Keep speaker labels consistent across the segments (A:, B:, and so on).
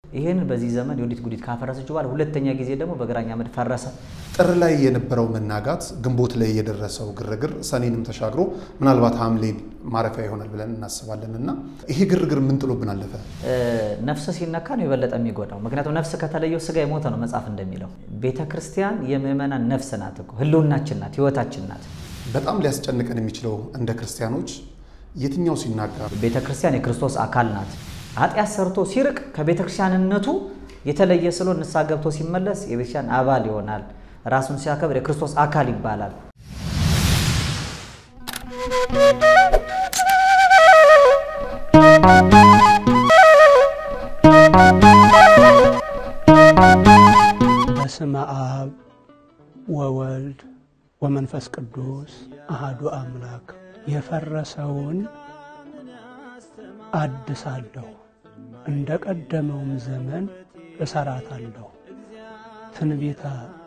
A: ይህን በዚህ ዘመን የወዲት ጉዲት ካፈረሰችው በኋላ ሁለተኛ ጊዜ ደግሞ በግራኝ አመድ ፈረሰ።
B: ጥር ላይ የነበረው መናጋት፣ ግንቦት ላይ የደረሰው ግርግር ሰኔንም ተሻግሮ ምናልባት ሐምሌን ማረፊያ ይሆናል ብለን እናስባለን እና ይሄ ግርግር ምን ጥሎብን አለፈ?
A: ነፍስ ሲነካ ነው የበለጠ የሚጎዳው። ምክንያቱም ነፍስ ከተለየው ስጋ የሞተ ነው መጽሐፍ እንደሚለው። ቤተ ክርስቲያን የምእመናን ነፍስ ናት እኮ ህልውናችን ናት፣ ህይወታችን ናት።
B: በጣም ሊያስጨንቀን የሚችለው እንደ ክርስቲያኖች የትኛው ሲናጋ
A: ቤተ ክርስቲያን የክርስቶስ አካል ናት። ኃጢአት ሰርቶ ሲርቅ ከቤተ ክርስቲያንነቱ የተለየ ስሎ ንስሐ ገብቶ ሲመለስ የቤተ ክርስቲያን አባል ይሆናል። ራሱን ሲያከብር የክርስቶስ አካል ይባላል።
C: በስመ አብ ወወልድ ወመንፈስ ቅዱስ አሃዱ አምላክ የፈረሰውን አድሳለሁ እንደ ቀደመውም ዘመን እሰራታለሁ። ትንቢተ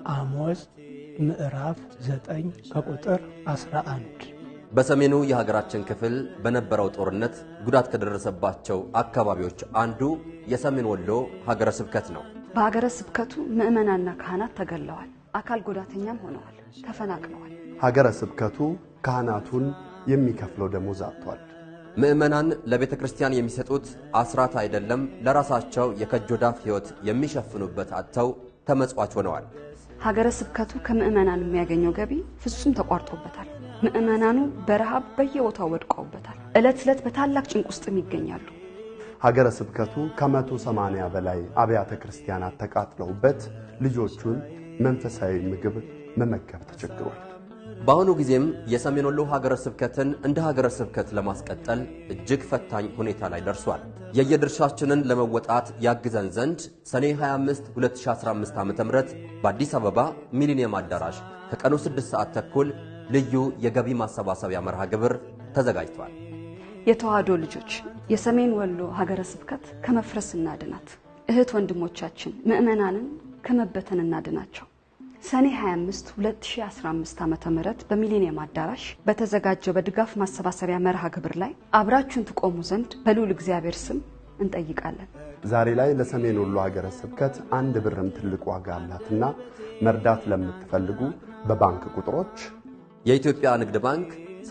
C: አሞጽ ምዕራፍ ዘጠኝ ከቁጥር አስራ አንድ
D: በሰሜኑ የሀገራችን ክፍል በነበረው ጦርነት ጉዳት ከደረሰባቸው አካባቢዎች አንዱ የሰሜን ወሎ ሀገረ ስብከት ነው።
E: በሀገረ ስብከቱ ምዕመናንና ካህናት ተገለዋል። አካል ጉዳተኛም ሆነዋል፣ ተፈናቅለዋል።
F: ሀገረ ስብከቱ ካህናቱን የሚከፍለው ደሞዝ አጥቷል።
D: ምዕመናን ለቤተ ክርስቲያን የሚሰጡት አስራት አይደለም ለራሳቸው የከጆዳፍ ሕይወት የሚሸፍኑበት አጥተው ተመጽዋች ሆነዋል።
E: ሀገረ ስብከቱ ከምዕመናን የሚያገኘው ገቢ ፍጹም ተቋርጦበታል። ምዕመናኑ በረሃብ በየቦታው ወድቀውበታል። ዕለት ዕለት በታላቅ ጭንቅ ውስጥም ይገኛሉ።
F: ሀገረ ስብከቱ ከመቶ ሰማንያ በላይ አብያተ ክርስቲያናት ተቃጥለውበት ልጆቹን መንፈሳዊ ምግብ መመገብ ተቸግሯል።
D: በአሁኑ ጊዜም የሰሜን ወሎ ሀገረ ስብከትን እንደ ሀገረ ስብከት ለማስቀጠል እጅግ ፈታኝ ሁኔታ ላይ ደርሷል። የየድርሻችንን ለመወጣት ያግዘን ዘንድ ሰኔ 25 2015 ዓ ም በአዲስ አበባ ሚሊኒየም አዳራሽ ከቀኑ 6 ሰዓት ተኩል ልዩ የገቢ ማሰባሰቢያ መርሃ ግብር ተዘጋጅቷል።
E: የተዋህዶ ልጆች የሰሜን ወሎ ሀገረ ስብከት ከመፍረስ እናድናት። እህት ወንድሞቻችን ምዕመናንን ከመበተን እናድናቸው። ሰኔ 25 2015 ዓ ም በሚሊኒየም አዳራሽ በተዘጋጀው በድጋፍ ማሰባሰቢያ መርሃ ግብር ላይ አብራችሁን ትቆሙ ዘንድ በልዑል እግዚአብሔር ስም እንጠይቃለን።
F: ዛሬ ላይ ለሰሜን ወሎ ሀገረ ስብከት አንድ ብርም ትልቅ ዋጋ አላትና መርዳት ለምትፈልጉ በባንክ ቁጥሮች
D: የኢትዮጵያ ንግድ ባንክ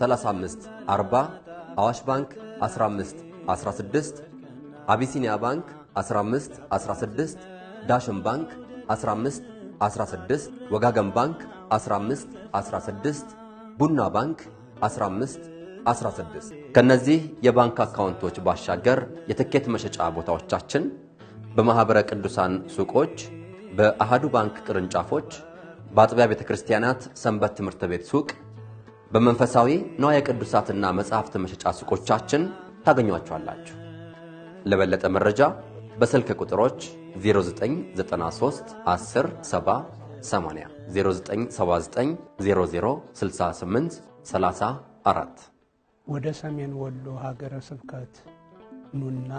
D: 35 40 አዋሽ ባንክ 15 16 አቢሲኒያ ባንክ 15 16 ዳሽን ባንክ 15 16 ወጋገን ባንክ 15 16 ቡና ባንክ 15 16 ከነዚህ የባንክ አካውንቶች ባሻገር የትኬት መሸጫ ቦታዎቻችን በማኅበረ ቅዱሳን ሱቆች፣ በአሃዱ ባንክ ቅርንጫፎች፣ በአጥቢያ ቤተ ክርስቲያናት ሰንበት ትምህርት ቤት ሱቅ፣ በመንፈሳዊ ንዋየ ቅዱሳትና መጻሕፍት መሸጫ ሱቆቻችን ታገኟቸዋላችሁ። ለበለጠ መረጃ በስልክ ቁጥሮች 0993 10 70 80 0979 00 68 34
C: ወደ ሰሜን ወሎ ሀገረ ስብከት ኑና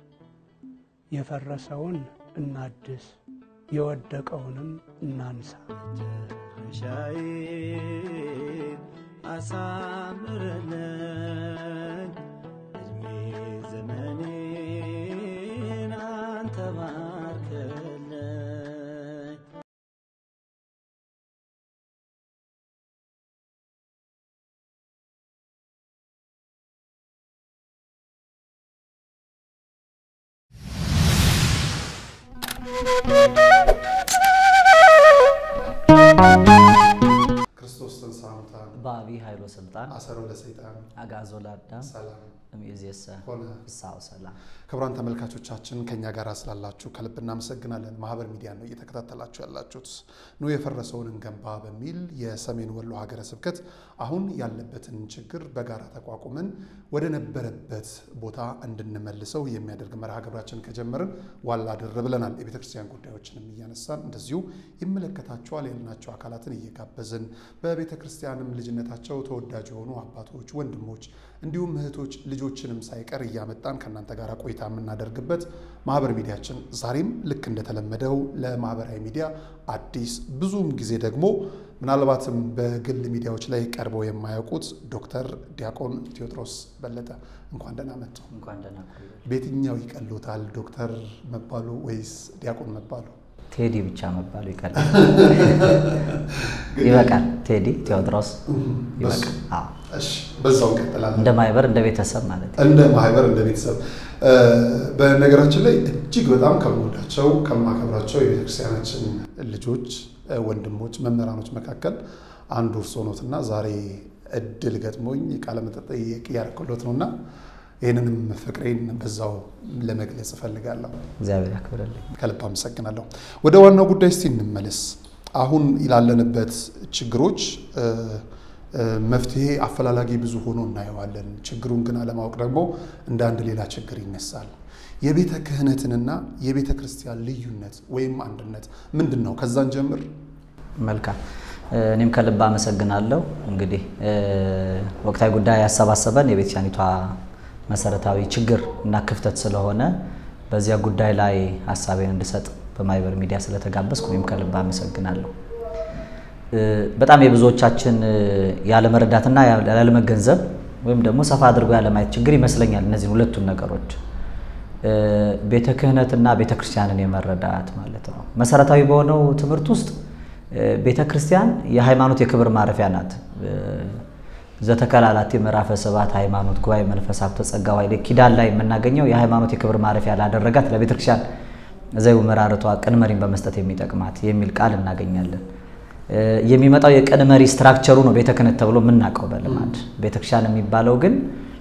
C: የፈረሰውን እናድስ፣ የወደቀውንም እናንሳ።
G: ሻይን አሳምርልን እድሜ ዘመኔን አንተ ባርክልን።
B: ክርስቶስ ተንሥአ እሙታን
A: በአብይ ኃይሎ ስልጣን
B: አሰሮ ለሰይጣን
A: አግዓዞ ለአዳም
B: ሰላም
A: እምይእዜሰ
B: ሆነ።
A: ፍስሐ ወሰላም።
B: ክቡራን ተመልካቾቻችን ከኛ ጋር ስላላችሁ ከልብ እናመሰግናለን። ማህበር ሚዲያ ነው እየተከታተላችሁ ያላችሁት። ኑ የፈረሰውን እንገንባ በሚል የሰሜን ወሎ ሀገረ ስብከት አሁን ያለበትን ችግር በጋራ ተቋቁመን ወደ ነበረበት ቦታ እንድንመልሰው የሚያደርግ መርሃ ግብራችን ከጀመርን ዋላ ድር ብለናል። የቤተ ክርስቲያን ጉዳዮችንም እያነሳን እንደዚሁ ይመለከታቸዋል ያልናቸው አካላትን እየጋበዝን በቤተ ክርስቲያንም ልጅነት በልጅነታቸው ተወዳጅ የሆኑ አባቶች፣ ወንድሞች እንዲሁም እህቶች ልጆችንም ሳይቀር እያመጣን ከእናንተ ጋር ቆይታ የምናደርግበት ማህበር ሚዲያችን ዛሬም ልክ እንደተለመደው ለማህበራዊ ሚዲያ አዲስ ብዙም ጊዜ ደግሞ ምናልባትም በግል ሚዲያዎች ላይ ቀርበው የማያውቁት ዶክተር ዲያቆን ቴዎድሮስ በለጠ እንኳን ደህና መጡ።
A: እንኳን ደህና ቆዩ።
B: በየትኛው ይቀሎታል ዶክተር መባሉ ወይስ ዲያቆን መባሉ?
A: ቴዲ ብቻ መባሉ ይቀላል። ይበቃል። ቴዲ ቴዎድሮስ ይበቃል። አዎ፣
B: እሺ፣ በዛው እንቀጥላለን።
A: እንደ ማህበር እንደ ቤተሰብ ማለት ነው።
B: እንደ ማህበር እንደ ቤተሰብ በነገራችን ላይ እጅግ በጣም ከምወዳቸው ከማከብራቸው የቤተክርስቲያናችን ልጆች ወንድሞች መምህራኖች መካከል አንዱ እርስዎ ኖትና ዛሬ እድል ገጥሞኝ ቃለ መጠየቅ እያደረኩሎት ነውና ይህንንም ፍቅሬን በዛው ለመግለጽ እፈልጋለሁ።
A: እግዚአብሔር ያክብርልኝ።
B: ከልብ አመሰግናለሁ። ወደ ዋናው ጉዳይ እስቲ እንመለስ። አሁን ላለንበት ችግሮች መፍትሄ አፈላላጊ ብዙ ሆኖ እናየዋለን። ችግሩን ግን አለማወቅ ደግሞ እንደ አንድ ሌላ ችግር ይነሳል። የቤተ ክህነትንና የቤተ ክርስቲያን ልዩነት ወይም አንድነት ምንድን ነው? ከዛን ጀምር።
A: መልካም እኔም ከልብ አመሰግናለሁ። እንግዲህ ወቅታዊ ጉዳይ ያሰባሰበን የቤተክርስቲያኒቷ መሰረታዊ ችግር እና ክፍተት ስለሆነ በዚያ ጉዳይ ላይ ሀሳቤን እንድሰጥ በማህበር ሚዲያ ስለተጋበዝኩ እኔም ከልብ አመሰግናለሁ። በጣም የብዙዎቻችን ያለመረዳትና ያለመገንዘብ ወይም ደግሞ ሰፋ አድርጎ ያለማየት ችግር ይመስለኛል እነዚህን ሁለቱን ነገሮች ቤተ ክህነትና ቤተ ክርስቲያንን የመረዳት ማለት ነው። መሰረታዊ በሆነው ትምህርት ውስጥ ቤተ ክርስቲያን የሃይማኖት የክብር ማረፊያ ናት። ዘተከላላቲ ምዕራፈ ሰባት ሃይማኖት ጉባኤ መንፈስ ሀብተ ጸጋ ዋይሌ ኪዳን ላይ የምናገኘው የሃይማኖት የክብር ማረፊያ ላደረጋት ለቤተ ክርስቲያን ዘዩ መራርቷ ቅን መሪን በመስጠት የሚጠቅማት የሚል ቃል እናገኛለን። የሚመጣው የቅን መሪ ስትራክቸሩ ነው ቤተ ክህነት ተብሎ የምናውቀው በልማድ። ቤተ ክርስቲያን የሚባለው ግን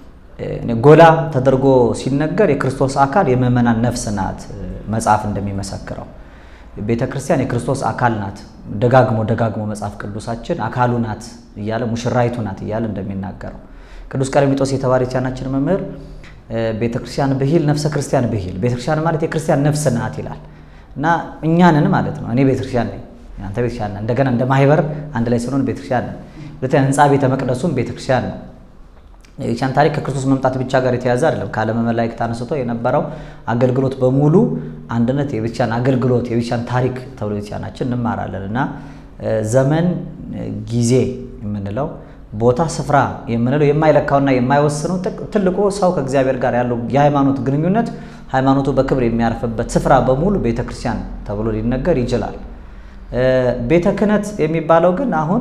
A: ጎላ ተደርጎ ሲነገር የክርስቶስ አካል የምእመናን ነፍስ ናት መጽሐፍ እንደሚመሰክረው ቤተ ክርስቲያን የክርስቶስ አካል ናት። ደጋግሞ ደጋግሞ መጽሐፍ ቅዱሳችን አካሉ ናት እያለ ሙሽራይቱ ናት እያለ እንደሚናገረው ቅዱስ ቀለሚጦስ የተባለ የቻናችን መምህር ቤተ ክርስቲያን ብሂል ነፍሰ ክርስቲያን ብሂል፣ ቤተ ክርስቲያን ማለት የክርስቲያን ነፍስ ናት ይላል እና እኛንን ማለት ነው። እኔ ቤተ ክርስቲያን ነኝ፣ አንተ ቤተ ክርስቲያን ነህ። እንደገና እንደ ማህበር አንድ ላይ ስንሆን ቤተ ክርስቲያን ነን። ሁለተኛ ህንፃ ቤተ መቅደሱም ቤተ ክርስቲያን ነው። የቤተክርስቲያን ታሪክ ከክርስቶስ መምጣት ብቻ ጋር የተያዘ አይደለም። ከዓለመ መላእክት አንስቶ የነበረው አገልግሎት በሙሉ አንድነት የቤተክርስቲያን አገልግሎት የቤተክርስቲያን ታሪክ ተብሎ ቤተክርስቲያናችን እንማራለን እና ዘመን ጊዜ የምንለው ቦታ ስፍራ የምንለው የማይለካውና የማይወስነው ትልቁ ሰው ከእግዚአብሔር ጋር ያለው የሃይማኖት ግንኙነት ሃይማኖቱ በክብር የሚያርፍበት ስፍራ በሙሉ ቤተክርስቲያን ተብሎ ሊነገር ይችላል። ቤተ ክህነት የሚባለው ግን አሁን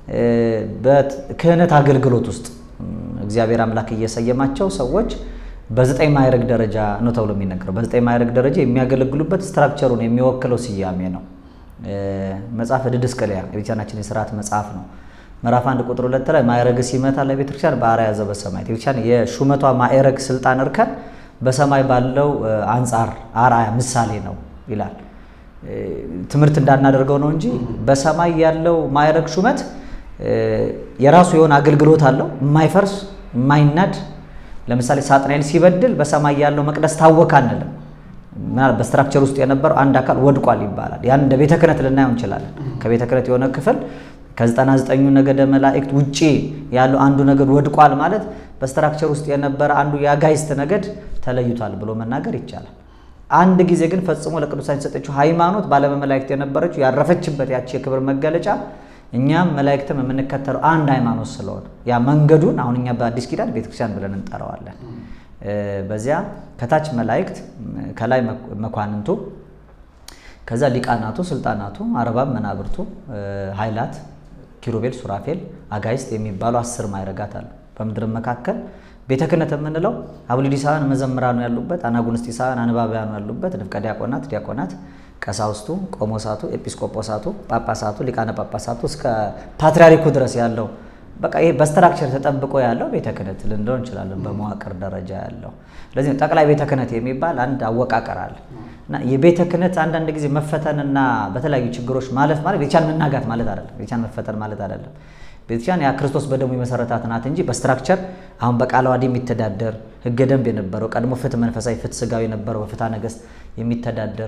A: በክህነት አገልግሎት ውስጥ እግዚአብሔር አምላክ እየሰየማቸው ሰዎች በዘጠኝ ማዕረግ ደረጃ ነው ተብሎ የሚነገረው። በዘጠኝ ማዕረግ ደረጃ የሚያገለግሉበት ስትራክቸሩን የሚወክለው ስያሜ ነው። መጽሐፈ ድድስቅልያ የቤተክርስቲያናችን የስርዓት መጽሐፍ ነው። ምዕራፍ አንድ ቁጥር ሁለት ላይ ማዕረግ ሲመታ ለቤተክርስቲያን በአርአያ ዘበሰማያት የቤተክርስቲያን የሹመቷ ማዕረግ ስልጣን እርከን በሰማይ ባለው አንጻር አርአያ ምሳሌ ነው ይላል። ትምህርት እንዳናደርገው ነው እንጂ በሰማይ ያለው ማዕረግ ሹመት የራሱ የሆነ አገልግሎት አለው፣ የማይፈርስ የማይናድ። ለምሳሌ ሳጥናኤል ሲበድል በሰማይ ያለው መቅደስ ታወከ አንልም። ምናልባት በስትራክቸር ውስጥ የነበረው አንድ አካል ወድቋል ይባላል። ያን እንደ ቤተ ክህነት ልናየው እንችላለን። ከቤተ ክህነት የሆነ ክፍል ከዘጠና ዘጠኙ ነገደ መላእክት ውጪ ያለው አንዱ ነገድ ወድቋል ማለት በስትራክቸር ውስጥ የነበረ አንዱ የአጋይስት ነገድ ተለይቷል ብሎ መናገር ይቻላል። አንድ ጊዜ ግን ፈጽሞ ለቅዱሳን የተሰጠችው ሃይማኖት ባለመ መላእክት የነበረችው ያረፈችበት ያቺ የክብር መገለጫ እኛም መላእክትም የምንከተለው አንድ ሃይማኖት ስለሆነ ያ መንገዱን አሁን እኛ በአዲስ ኪዳን ቤተክርስቲያን ብለን እንጠራዋለን። በዚያ ከታች መላእክት፣ ከላይ መኳንንቱ፣ ከዛ ሊቃናቱ፣ ስልጣናቱ፣ አርባብ፣ መናብርቱ፣ ኃይላት፣ ኪሩቤል፣ ሱራፌል፣ አጋይስት የሚባሉ አስር ማዕረጋት አሉ። በምድርም መካከል ቤተ ክህነት የምንለው አቡሊዲሳውያን መዘምራኑ ያሉበት፣ አናጉንስጢሳውያን አንባቢያኑ ያሉበት፣ ንፍቀ ዲያቆናት፣ ዲያቆናት ቀሳውስቱ፣ ቆሞሳቱ፣ ኤጲስቆጶሳቱ፣ ጳጳሳቱ፣ ሊቃነ ጳጳሳቱ እስከ ፓትርያርኩ ድረስ ያለው በቃ ይሄ በስትራክቸር ተጠብቆ ያለው ቤተ ክህነት ልንለው እንችላለን፣ በመዋቅር ደረጃ ያለው። ስለዚህ ጠቅላይ ቤተ ክህነት የሚባል አንድ አወቃቀር አለ እና የቤተ ክህነት አንዳንድ ጊዜ መፈተንና በተለያዩ ችግሮች ማለፍ ማለት ቤተክርስቲያን መናጋት ማለት አይደለም። ቤተክርስቲያን መፈተን ማለት አይደለም። ቤተክርስቲያን ያ ክርስቶስ በደሙ የመሰረታት ናት እንጂ በስትራክቸር አሁን በቃለ ዓዋዲ የሚተዳደር ሕገ ደንብ የነበረው ቀድሞ ፍትህ መንፈሳዊ ፍትህ ስጋዊ የነበረው በፍትሐ ነገሥት የሚተዳደር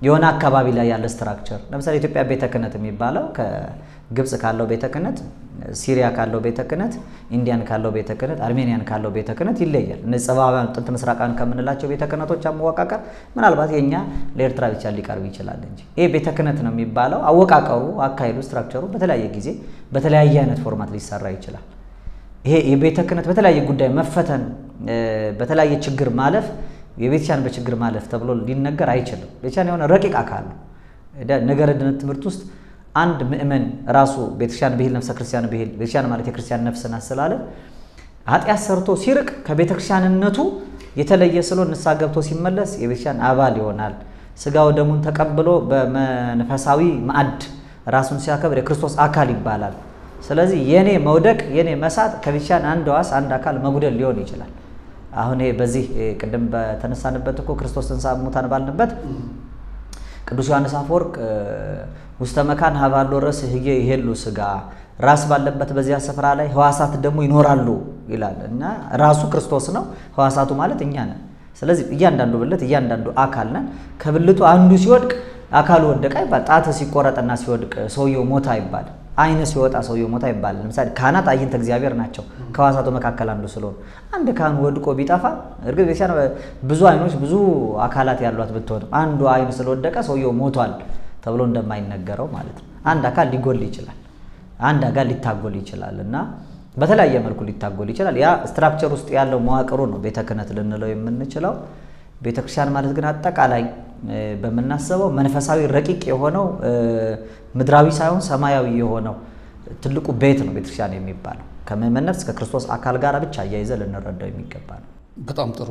A: የሆነ አካባቢ ላይ ያለ ስትራክቸር ለምሳሌ ኢትዮጵያ ቤተ ክህነት የሚባለው ከግብፅ ካለው ቤተ ክህነት፣ ሲሪያ ካለው ቤተ ክህነት፣ ኢንዲያን ካለው ቤተ ክህነት፣ አርሜኒያን ካለው ቤተ ክህነት ይለያል። እነዚህ ጸባውያን ጥንት ምስራቃን ከምንላቸው ቤተ ክህነቶች አወቃቀር ምናልባት የኛ ለኤርትራ ብቻ ሊቀርብ ይችላል እንጂ ይህ ቤተ ክህነት ነው የሚባለው አወቃቀሩ፣ አካሄዱ፣ ስትራክቸሩ በተለያየ ጊዜ በተለያየ አይነት ፎርማት ሊሰራ ይችላል። ይሄ የቤተ ክህነት በተለያየ ጉዳይ መፈተን በተለያየ ችግር ማለፍ የቤተክርስቲያን በችግር ማለፍ ተብሎ ሊነገር አይችልም። ቤተክርስቲያን የሆነ ረቂቅ አካል ነው። ነገረ ድነት ትምህርት ውስጥ አንድ ምእመን ራሱ ቤተክርስቲያን ብሂል ነፍሰ ክርስቲያን ብሂል ቤተክርስቲያን ማለት የክርስቲያን ነፍስ ናት ስላለ ኃጢአት ሰርቶ ሲርቅ ከቤተክርስቲያንነቱ የተለየ ስሎ ንስሐ ገብቶ ሲመለስ የቤተክርስቲያን አባል ይሆናል። ስጋው ደሙን ተቀብሎ በመንፈሳዊ ማዕድ ራሱን ሲያከብር የክርስቶስ አካል ይባላል። ስለዚህ የኔ መውደቅ የኔ መሳት ከቤተክርስቲያን አንድ ዋስ አንድ አካል መጉደል ሊሆን ይችላል። አሁን ይሄ በዚህ ቅድም በተነሳንበት እኮ ክርስቶስ ተንሥአ እሙታን ባልንበት ቅዱስ ዮሐንስ አፈወርቅ ውስተ መካን ሀባሎ ረስ ህየ ይሄሉ ስጋ ራስ ባለበት በዚያ ስፍራ ላይ ህዋሳት ደግሞ ይኖራሉ ይላል እና ራሱ ክርስቶስ ነው። ህዋሳቱ ማለት እኛ ነን። ስለዚህ እያንዳንዱ ብልት እያንዳንዱ አካል ነን። ከብልቱ አንዱ ሲወድቅ አካሉ ወደቀ ይባል። ጣት ሲቆረጥና ሲወድቅ ሰውየው ሞታ ይባል። አይነ ሲወጣ ሰውየው ሞታ ይባል። ለምሳሌ ካህናት አይንተ እግዚአብሔር ናቸው። ከህዋሳቱ መካከል አንዱ ስለሆኑ አንድ ካህን ወድቆ ቢጠፋ እርግጥ ቤተክርስቲያን ብዙ አይኖች ብዙ አካላት ያሏት ብትሆንም አንዱ አይን ስለወደቀ ሰውየው ሞቷል ተብሎ እንደማይነገረው ማለት ነው። አንድ አካል ሊጎል ይችላል። አንድ አካል ሊታጎል ይችላል እና በተለያየ መልኩ ሊታጎል ይችላል። ያ ስትራክቸር ውስጥ ያለው መዋቅሩ ነው ቤተ ክህነት ልንለው የምንችለው። ቤተ ክርስቲያን ማለት ግን አጠቃላይ በምናስበው መንፈሳዊ ረቂቅ የሆነው ምድራዊ ሳይሆን ሰማያዊ የሆነው ትልቁ ቤት ነው ቤተክርስቲያን የሚባለው። ከምእመን ነፍስ ከክርስቶስ አካል ጋር ብቻ አያይዘ ልንረዳው የሚገባ ነው።
B: በጣም ጥሩ።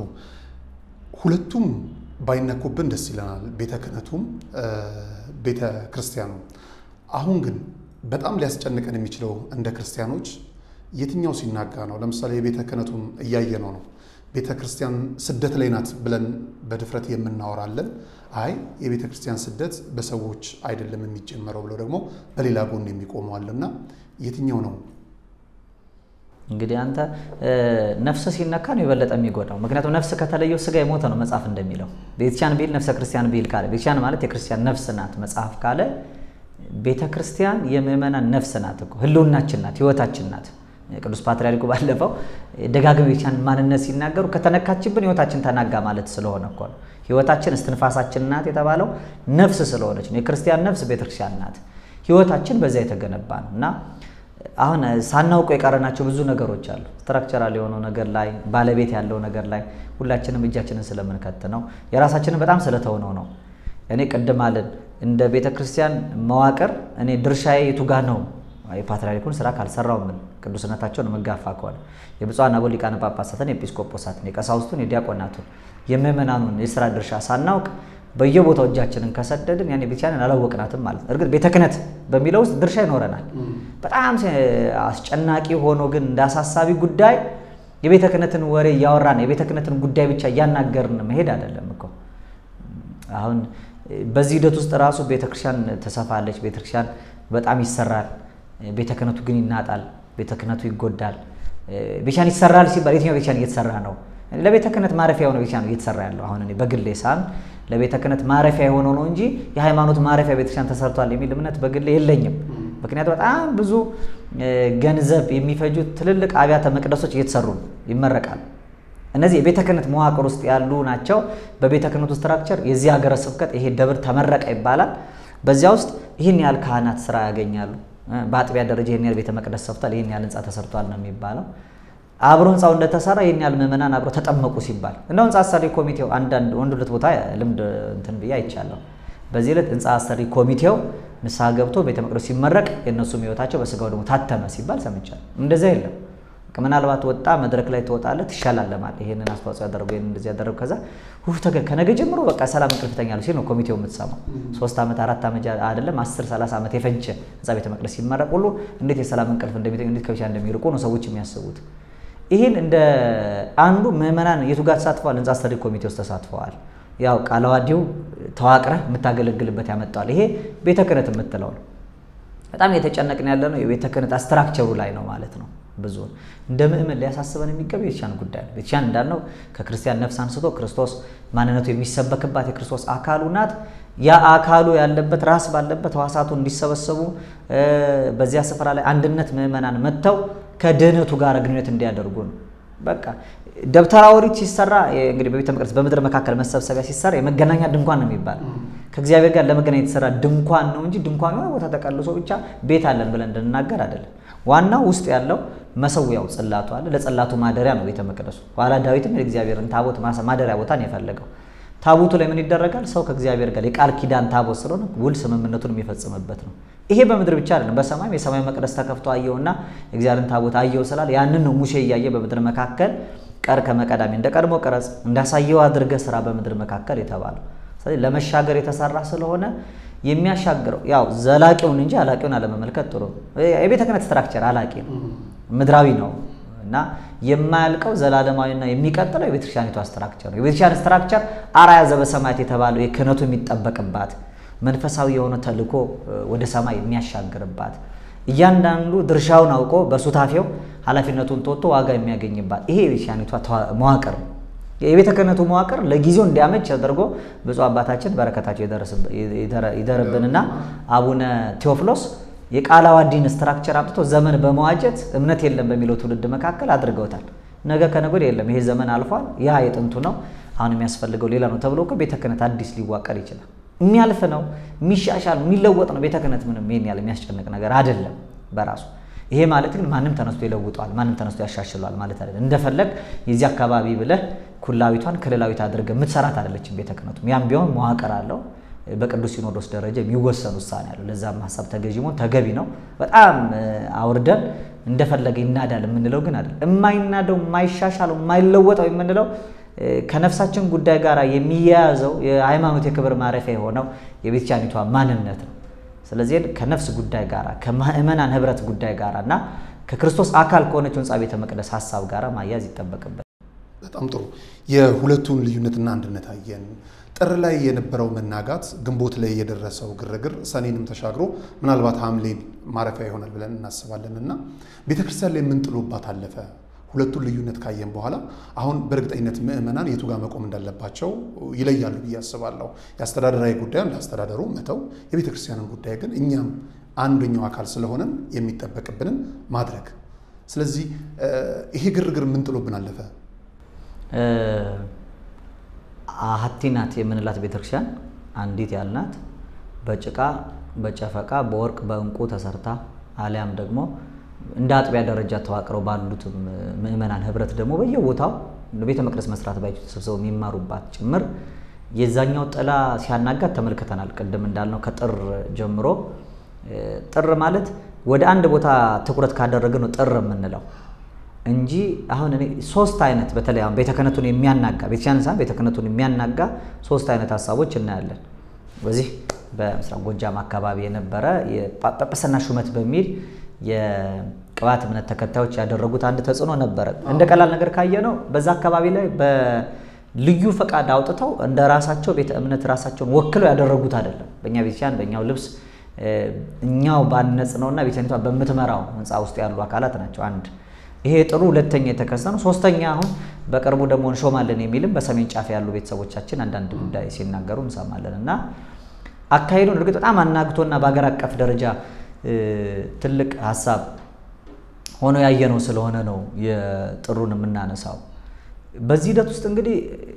B: ሁለቱም ባይነኩብን ደስ ይለናል፣ ቤተ ክህነቱም ቤተ ክርስቲያኑ። አሁን ግን በጣም ሊያስጨንቀን የሚችለው እንደ ክርስቲያኖች የትኛው ሲናጋ ነው? ለምሳሌ የቤተ ክህነቱን እያየነው ነው። ቤተ ክርስቲያን ስደት ላይ ናት ብለን በድፍረት የምናወራለን። አይ የቤተ ክርስቲያን ስደት በሰዎች አይደለም የሚጀመረው ብለው ደግሞ በሌላ ጎን የሚቆመዋልና የትኛው ነው?
A: እንግዲህ አንተ ነፍስ ሲነካ ነው የበለጠ የሚጎዳው። ምክንያቱም ነፍስ ከተለየው ስጋ የሞተ ነው መጽሐፍ እንደሚለው። ቤተክርስቲያን ቢል ነፍሰ ክርስቲያን ቢል ካለ ቤተክርስቲያን ማለት የክርስቲያን ነፍስ ናት መጽሐፍ ካለ ቤተ ክርስቲያን የምእመናን ነፍስ ናት እኮ ህልውናችን ናት፣ ህይወታችን ናት። ቅዱስ ፓትርያርኩ ባለፈው ደጋግመው የቤተክርስቲያን ማንነት ሲናገሩ ከተነካችብን ህይወታችን ተናጋ ማለት ስለሆነ እኮ ነው። ህይወታችን እስትንፋሳችን ናት የተባለው ነፍስ ስለሆነች ነው። የክርስቲያን ነፍስ ቤተክርስቲያን ናት። ህይወታችን በዚያ የተገነባ ነው እና አሁን ሳናውቀው የቀረናቸው ብዙ ነገሮች አሉ። ስትራክቸራል የሆነው ነገር ላይ ባለቤት ያለው ነገር ላይ ሁላችንም እጃችንን ስለምንከት ነው። የራሳችንን በጣም ስለተውነው ነው። እኔ ቅድም አለን እንደ ቤተ ክርስቲያን መዋቅር እኔ ድርሻዬ የቱጋ ነው? የፓትርያርኩን ስራ ካልሰራው ምን ቅዱስነታቸውን መጋፋ ከሆነ የብፁዓን አበው ሊቃነ ጳጳሳትን፣ የኤጲስቆጶሳትን፣ የቀሳውስቱን፣ የዲያቆናቱን የምእመናኑን የስራ ድርሻ ሳናውቅ በየቦታው እጃችንን ከሰደድን ያኔ ቤተክርስቲያንን አላወቅናትም ማለት ነው። እርግጥ ቤተ ክህነት በሚለው ውስጥ ድርሻ ይኖረናል። በጣም አስጨናቂ ሆኖ ግን እንደ አሳሳቢ ጉዳይ የቤተ ክህነትን ወሬ እያወራን የቤተ ክህነትን ጉዳይ ብቻ እያናገርን መሄድ አይደለም እኮ አሁን በዚህ ሂደት ውስጥ ራሱ ቤተክርስቲያን ተሰፋለች፣ ቤተክርስቲያን በጣም ይሰራል፣ ቤተ ክህነቱ ግን ይናጣል፣ ቤተ ክህነቱ ይጎዳል። ቤተክርስቲያን ይሰራል ሲባል የትኛው ቤተክርስቲያን እየተሰራ ነው? ለቤተ ክህነት ማረፊያ የሆነ ቤተክርስቲያን ነው እየተሰራ ያለው። አሁን እኔ በግሌ ሳም ለቤተ ክህነት ማረፊያ የሆነው ነው እንጂ የሃይማኖት ማረፊያ ቤተክርስቲያን ተሰርቷል የሚል እምነት በግሌ የለኝም። ምክንያቱም በጣም ብዙ ገንዘብ የሚፈጁ ትልልቅ አብያተ መቅደሶች እየተሰሩ ነው፣ ይመረቃሉ። እነዚህ የቤተ ክህነት መዋቅር ውስጥ ያሉ ናቸው። በቤተ ክህነቱ ስትራክቸር የዚህ ሀገረ ስብከት ይሄ ደብር ተመረቀ ይባላል። በዚያ ውስጥ ይህን ያህል ካህናት ስራ ያገኛሉ። በአጥቢያ ደረጃ ይህን ያህል ቤተ መቅደስ ሰፍቷል፣ ይህን ያህል ህንፃ ተሰርቷል ነው የሚባለው። አብሮ ህንፃው እንደተሰራ ይህን ያህል ምዕመናን አብሮ ተጠመቁ ሲባል እንደው ህንፃ አሰሪ ኮሚቴው አንዳንድ ወንድ ሁለት ቦታ ልምድ እንትን ብዬ አይቻለሁ። በዚህ ዕለት ህንፃ አሰሪ ኮሚቴው ንስሐ ገብቶ ቤተ መቅደስ ሲመረቅ የእነሱም ህይወታቸው በስጋው ደግሞ ታተመ ሲባል ሰምቻለሁ። እንደዚያ የለም። ምናልባት ወጣ መድረክ ላይ ትወጣለህ፣ ትሻላለማል። ይሄንን አስተዋጽኦ ያደረጉ ይሄንን እንደዚህ ያደረጉ ከዛ ሁፍ ተገ ከነገ ጀምሮ በቃ ሰላም እንቅልፍ ተኛለሁ ሲል ነው ኮሚቴው የምትሰማው። ሶስት ዓመት አራት ዓመት አይደለም አስር ሰላሳ ዓመት የፈጀ ህንፃ ቤተ መቅደስ ሲመረቅ ሁሉ እንዴት የሰላም እንቅልፍ እንደሚተኙ እንዴት ከብቻ እንደሚርቁ ነው ሰዎች የሚያስቡት። ይህን እንደ አንዱ ምዕመናን የቱ ጋር ተሳትፈዋል? ህንፃ አሰሪ ኮሚቴ ውስጥ ተሳትፈዋል። ያው ቃለ ዓዋዲው ተዋቅረህ የምታገለግልበት ያመጣዋል። ይሄ ቤተ ክህነት የምትለው ነው። በጣም የተጨነቅን ያለ ነው የቤተ ክህነት ስትራክቸሩ ላይ ነው ማለት ነው። ብዙ ነው። እንደ ምእመን ሊያሳስበን የሚገባ የቤተክርስቲያን ጉዳይ ነው። ቤተክርስቲያን እንዳልነው ከክርስቲያን ነፍስ አንስቶ ክርስቶስ ማንነቱ የሚሰበክባት የክርስቶስ አካሉ ናት። ያ አካሉ ያለበት ራስ ባለበት ሕዋሳቱ እንዲሰበሰቡ በዚያ ስፍራ ላይ አንድነት ምእመናን መጥተው ከድህነቱ ጋር ግንኙነት እንዲያደርጉ ነው። በቃ ደብተራ ኦሪት ሲሰራ እንግዲህ በቤተ መቅደስ በምድር መካከል መሰብሰቢያ ሲሰራ የመገናኛ ድንኳን ነው የሚባለው። ከእግዚአብሔር ጋር ለመገናኘት የተሰራ ድንኳን ነው እንጂ ድንኳን የሆነ ቦታ ተቀልሶ ብቻ ቤት አለን ብለን እንድንናገር አይደለም። ዋናው ውስጥ ያለው መሰዊያው ጽላቱ አለ። ለጽላቱ ማደሪያ ነው ቤተ መቅደሱ። ኋላ ዳዊትም የእግዚአብሔርን ታቦት ማደሪያ ቦታ ነው የፈለገው። ታቦቱ ላይ ምን ይደረጋል? ሰው ከእግዚአብሔር ጋር የቃል ኪዳን ታቦት ስለሆነ ውል ስምምነቱን የሚፈጽምበት ነው። ይሄ በምድር ብቻ አይደለም፣ በሰማይም የሰማይ መቅደስ ተከፍቶ አየውና የእግዚአብሔርን ታቦት አየው ስላል ያንን ነው ሙሴ እያየ በምድር መካከል ቀር ከመቀዳሚ እንደ ቀድሞ ቀረጽ እንዳሳየው አድርገ ስራ በምድር መካከል የተባለው። ስለዚህ ለመሻገር የተሰራ ስለሆነ የሚያሻግረው ያው ዘላቂውን እንጂ አላቂውን አለመመልከት ጥሩ ነው። የቤተ ክህነት ስትራክቸር አላቂ ነው፣ ምድራዊ ነው እና የማያልቀው ዘላለማዊና የሚቀጥለው የቤተክርስቲያኒቷ ስትራክቸር ነው። የቤተክርስቲያን ስትራክቸር አርአያ ዘበሰማያት የተባለው የክህነቱ የሚጠበቅባት መንፈሳዊ የሆነ ተልእኮ ወደ ሰማይ የሚያሻግርባት እያንዳንዱ ድርሻውን አውቆ በሱታፌው ኃላፊነቱን ተወጥቶ ዋጋ የሚያገኝባት ይሄ የቤተክርስቲያኒቷ መዋቅር ነው። የቤተ ክህነቱ መዋቅር ለጊዜው እንዲያመች ተደርጎ ብፁዕ አባታችን በረከታቸው ይደርብንና አቡነ ቴዎፍሎስ የቃለ ዓዋዲን ስትራክቸር አምጥተው ዘመን በመዋጀት እምነት የለም በሚለው ትውልድ መካከል አድርገውታል። ነገ ከነገ ወዲያ የለም ይሄ ዘመን አልፏል፣ ያ የጥንቱ ነው፣ አሁን የሚያስፈልገው ሌላ ነው ተብሎ እኮ ቤተ ክህነት አዲስ ሊዋቀር ይችላል። የሚያልፍ ነው፣ የሚሻሻል የሚለወጥ ነው። ቤተ ክህነት ምንም ይሄን ያህል የሚያስጨንቅ ነገር አይደለም በራሱ ይሄ ማለት ግን ማንም ተነስቶ ይለውጠዋል፣ ማንም ተነስቶ ያሻሽለዋል ማለት አይደለም። እንደፈለግ የዚህ አካባቢ ብለህ ኩላዊቷን ክልላዊት አድርገህ የምትሰራት አይደለችም ቤተ ክህነቱም። ያም ቢሆን መዋቅር አለው። በቅዱስ ሲኖዶስ ደረጃ የሚወሰን ውሳኔ አለው። ለዛም ሀሳብ ተገዥ መሆን ተገቢ ነው። በጣም አውርደን እንደፈለገ ይናዳል የምንለው ግን አይደለም። የማይናደው የማይሻሻለው የማይለወጠው የምንለው ከነፍሳችን ጉዳይ ጋር የሚያያዘው የሃይማኖት የክብር ማረፊያ የሆነው የቤተክርስቲያኒቷ ማንነት ነው። ስለዚህ ከነፍስ ጉዳይ ጋር ከምእመናን ህብረት ጉዳይ ጋር እና ከክርስቶስ አካል ከሆነችው ህንፃ ቤተ መቅደስ ሀሳብ ጋር ማያዝ ይጠበቅበት።
B: በጣም ጥሩ። የሁለቱን ልዩነትና አንድነት አየን። ጥር ላይ የነበረው መናጋት፣ ግንቦት ላይ የደረሰው ግርግር ሰኔንም ተሻግሮ ምናልባት ሐምሌን ማረፊያ ይሆናል ብለን እናስባለን እና ቤተክርስቲያን ላይ የምንጥሎባት አለፈ። ሁለቱን ልዩነት ካየን በኋላ አሁን በእርግጠኝነት ምዕመናን የቱ ጋር መቆም እንዳለባቸው ይለያሉ ብዬ አስባለሁ። የአስተዳደራዊ ጉዳዩን ለአስተዳደሩ መተው፣ የቤተ ክርስቲያንን ጉዳይ ግን እኛም አንደኛው አካል ስለሆነን የሚጠበቅብንን ማድረግ። ስለዚህ ይሄ ግርግር ምን ጥሎብን አለፈ?
A: አሐቲ ናት የምንላት ቤተክርስቲያን አንዲት ያልናት በጭቃ በጨፈቃ በወርቅ በእንቁ ተሰርታ አሊያም ደግሞ እንደ አጥቢያ ደረጃ ተዋቅረው ባሉትም ምእመናን ህብረት ደግሞ በየቦታው ቤተ መቅደስ መስራት ባይችሉ ተሰብስበው የሚማሩባት ጭምር የዛኛው ጥላ ሲያናጋት ተመልክተናል። ቅድም እንዳልነው ከጥር ጀምሮ ጥር ማለት ወደ አንድ ቦታ ትኩረት ካደረገ ነው ጥር የምንለው እንጂ አሁን እኔ ሶስት አይነት በተለይ አሁን ቤተ ክህነቱን የሚያናጋ ቤተክርስቲያን ሳይሆን ቤተ ክህነቱን የሚያናጋ ሶስት አይነት ሀሳቦች እናያለን። በዚህ በምስራቅ ጎጃም አካባቢ የነበረ የጳጳስና ሹመት በሚል የቅባት እምነት ተከታዮች ያደረጉት አንድ ተጽዕኖ ነበረ። እንደ ቀላል ነገር ካየ ነው በዛ አካባቢ ላይ በልዩ ፈቃድ አውጥተው እንደ ራሳቸው ቤተ እምነት ራሳቸውን ወክለው ያደረጉት አይደለም። በእኛ ቤተክርስቲያን በእኛው ልብስ እኛው ባነጽ ነውና ቤተክርስቲያኒቷ በምትመራው ህንፃ ውስጥ ያሉ አካላት ናቸው። አንድ ይሄ ጥሩ ሁለተኛ የተከሰተ ነው። ሶስተኛ አሁን በቅርቡ ደግሞ እንሾማለን የሚልም በሰሜን ጫፍ ያሉ ቤተሰቦቻችን አንዳንድ ጉዳይ ሲናገሩ እንሰማለን እና አካሄዱን እርግጥ በጣም አናግቶና በሀገር አቀፍ ደረጃ ትልቅ ሀሳብ ሆኖ ያየነው ስለሆነ ነው የጥሩን የምናነሳው። በዚህ ሂደት ውስጥ እንግዲህ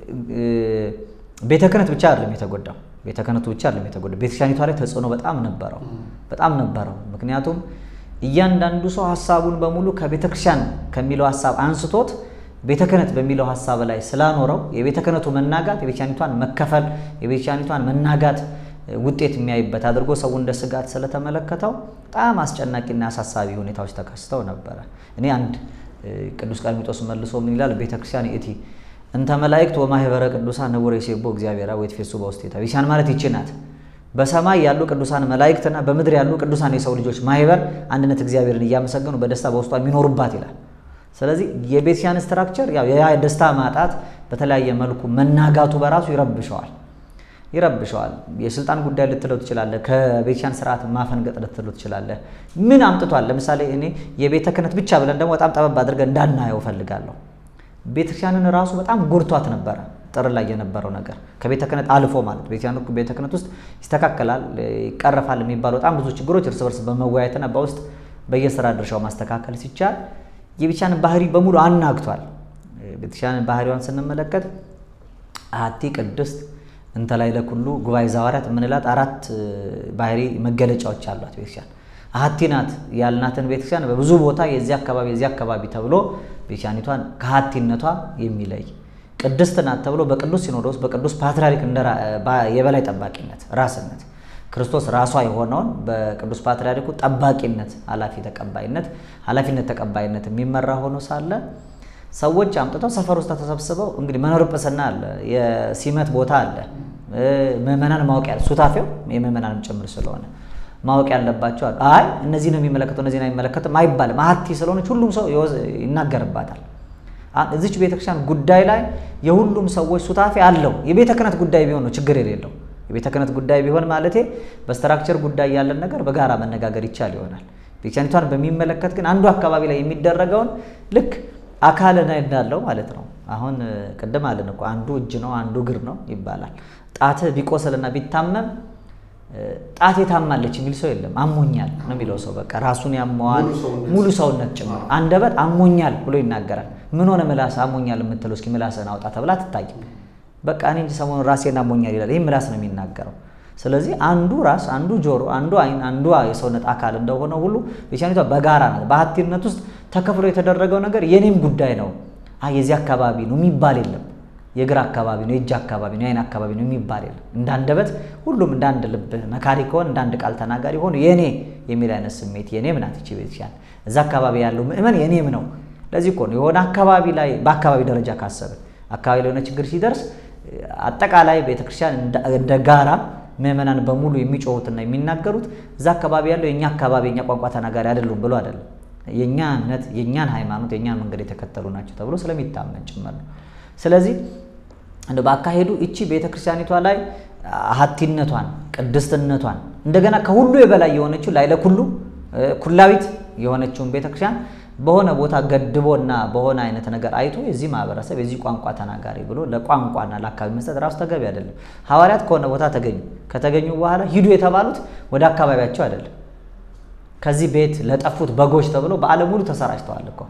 A: ቤተ ክህነት ብቻ አይደለም የተጎዳው፣ ቤተ ክህነቱ ብቻ አይደለም የተጎዳው። ቤተክርስቲያኒቷ ላይ ተጽዕኖ በጣም ነበረው፣ በጣም ነበረው። ምክንያቱም እያንዳንዱ ሰው ሀሳቡን በሙሉ ከቤተ ክርስቲያን ከሚለው ሀሳብ አንስቶት ቤተ ክህነት በሚለው ሀሳብ ላይ ስላኖረው የቤተ ክህነቱ መናጋት የቤተክርስቲያኒቷን መከፈል የቤተክርስቲያኒቷን መናጋት ውጤት የሚያይበት አድርጎ ሰው እንደ ስጋት ስለተመለከተው በጣም አስጨናቂና አሳሳቢ ሁኔታዎች ተከስተው ነበረ። እኔ አንድ ቅዱስ ቀርሜጦስ መልሶ ምን ይላል? ቤተክርስቲያን እቲ እንተ መላእክት ወማህበረ ቅዱሳን ንቡረ ይሴብሖ እግዚአብሔር ወይትፌሱ በውስቴታ ቤተክርስቲያን ማለት ይቺ ናት። በሰማይ ያሉ ቅዱሳን መላእክትና በምድር ያሉ ቅዱሳን የሰው ልጆች ማህበር አንድነት እግዚአብሔርን እያመሰገኑ በደስታ በውስጧ የሚኖሩባት ይላል። ስለዚህ የቤተክርስቲያን ስትራክቸር ያው የደስታ ማጣት በተለያየ መልኩ መናጋቱ በራሱ ይረብሸዋል። ይረብሸዋል። የስልጣን ጉዳይ ልትለው ትችላለህ። ከቤተክርስቲያን ስርዓት ማፈንገጥ ልትለው ትችላለህ። ምን አምጥቷል? ለምሳሌ እኔ የቤተ ክህነት ብቻ ብለን ደግሞ በጣም ጠበብ አድርገን እንዳናየው ፈልጋለሁ። ቤተክርስቲያንን ራሱ በጣም ጎድቷት ነበረ። ጥር ላይ የነበረው ነገር ከቤተ ክህነት አልፎ ማለት ቤተክርስቲያኑ ቤተ ክህነት ውስጥ ይስተካከላል፣ ይቀረፋል የሚባሉ በጣም ብዙ ችግሮች እርስ በርስ በመወያየትና በውስጥ በየስራ ድርሻው ማስተካከል ሲቻል የቤተክርስቲያንን ባህሪ በሙሉ አናግቷል። ቤተክርስቲያንን ባህሪዋን ስንመለከት አሐቲ ቅድስት እንተ ላዕለ ኩሉ ጉባኤ ዘሐዋርያት የምንላት አራት ባህሪ መገለጫዎች አሏት ቤተክርስቲያን። አሐቲ ናት ያልናትን ቤተክርስቲያን በብዙ ቦታ የዚህ አካባቢ የዚህ አካባቢ ተብሎ ቤተክርስቲያኒቷን ከአሐቲነቷ የሚለይ ቅድስት ናት ተብሎ በቅዱስ ሲኖዶስ በቅዱስ ፓትርያርክ የበላይ ጠባቂነት ራስነት ክርስቶስ ራሷ የሆነውን በቅዱስ ፓትርያርኩ ጠባቂነት ኃላፊ ተቀባይነት ኃላፊነት ተቀባይነት የሚመራ ሆኖ ሳለ ሰዎች አምጥተው ሰፈር ውስጥ ተሰብስበው እንግዲህ መኖር ጵስና አለ፣ የሲመት ቦታ አለ፣ ምዕመናን ማወቅ ያለ ሱታፌው የምዕመናንም ጭምር ስለሆነ ማወቅ ያለባቸው አሉ። አይ እነዚህ ነው የሚመለከተው እነዚህ ነው የሚመለከተው አይባልም። አሐቲ ስለሆነች ሁሉም ሰው ይናገርባታል። እዚች ቤተክርስቲያን ጉዳይ ላይ የሁሉም ሰዎች ሱታፌ አለው። የቤተ ክህነት ጉዳይ ቢሆን ነው ችግር የሌለው። የቤተ ክህነት ጉዳይ ቢሆን ማለቴ በስትራክቸር ጉዳይ ያለን ነገር በጋራ መነጋገር ይቻል ይሆናል። ቤተክርስቲያኒቷን በሚመለከት ግን አንዱ አካባቢ ላይ የሚደረገውን ልክ አካል እንዳለው ማለት ነው። አሁን ቅድም አለን እኮ አንዱ እጅ ነው አንዱ እግር ነው ይባላል። ጣትህ ቢቆስልና ቢታመም ጣቴ ታማለች የሚል ሰው የለም። አሞኛል ነው የሚለው ሰው በቃ ራሱን ያመዋል፣ ሙሉ ሰውነት ጭምር። አንደበት አሞኛል ብሎ ይናገራል። ምን ሆነ ምላስ አሞኛል የምትለው እስኪ ምላስህን አውጣ ተብላ አትታይም። በቃ እኔ እንጂ ሰሞኑን ራሴን አሞኛል ይላል። ይህ ምላስ ነው የሚናገረው። ስለዚህ አንዱ ራስ፣ አንዱ ጆሮ፣ አንዱ አይን፣ አንዱ የሰውነት አካል እንደሆነ ሁሉ ቤተክርስቲያኒቷ በጋራ ናት። በአሐቲነት ውስጥ ተከፍሎ የተደረገው ነገር የኔም ጉዳይ ነው፣ የዚህ አካባቢ ነው የሚባል የለም። የእግር አካባቢ ነው፣ የእጅ አካባቢ ነው፣ የአይን አካባቢ ነው የሚባል የለም። እንደ አንደበት ሁሉም እንደ አንድ ልብ መካሪ ከሆን እንደ አንድ ቃል ተናጋሪ ሆኑ የኔ የሚል አይነት ስሜት የኔም ናት ይቺ ቤተክርስቲያን። እዛ አካባቢ ያለው ምእመን የኔም ነው። ለዚህ እኮ ነው የሆነ አካባቢ ላይ በአካባቢ ደረጃ ካሰብን አካባቢ ላይ የሆነ ችግር ሲደርስ አጠቃላይ ቤተክርስቲያን እንደ ጋራ ምእመናን በሙሉ የሚጮሁትና የሚናገሩት እዛ አካባቢ ያለው የእኛ አካባቢ የእኛ ቋንቋ ተናጋሪ አይደሉም ብሎ አይደለም። የእኛ እምነት፣ የእኛን ሃይማኖት፣ የእኛን መንገድ የተከተሉ ናቸው ተብሎ ስለሚታመን ጭምር ነው። ስለዚህ እንደ በአካሄዱ እቺ ቤተክርስቲያኒቷ ላይ አሐቲነቷን ቅድስትነቷን እንደገና ከሁሉ የበላይ የሆነችው ላዕለ ኩሉ ኩላዊት የሆነችውን ቤተክርስቲያን በሆነ ቦታ ገድቦና በሆነ አይነት ነገር አይቶ የዚህ ማህበረሰብ የዚህ ቋንቋ ተናጋሪ ብሎ ለቋንቋና ለአካባቢ መስጠት ራሱ ተገቢ አይደለም። ሐዋርያት ከሆነ ቦታ ተገኙ። ከተገኙ በኋላ ሂዱ የተባሉት ወደ አካባቢያቸው አይደለም። ከዚህ ቤት ለጠፉት በጎች ተብሎ በዓለም ሙሉ ተሰራጭተዋል እኮ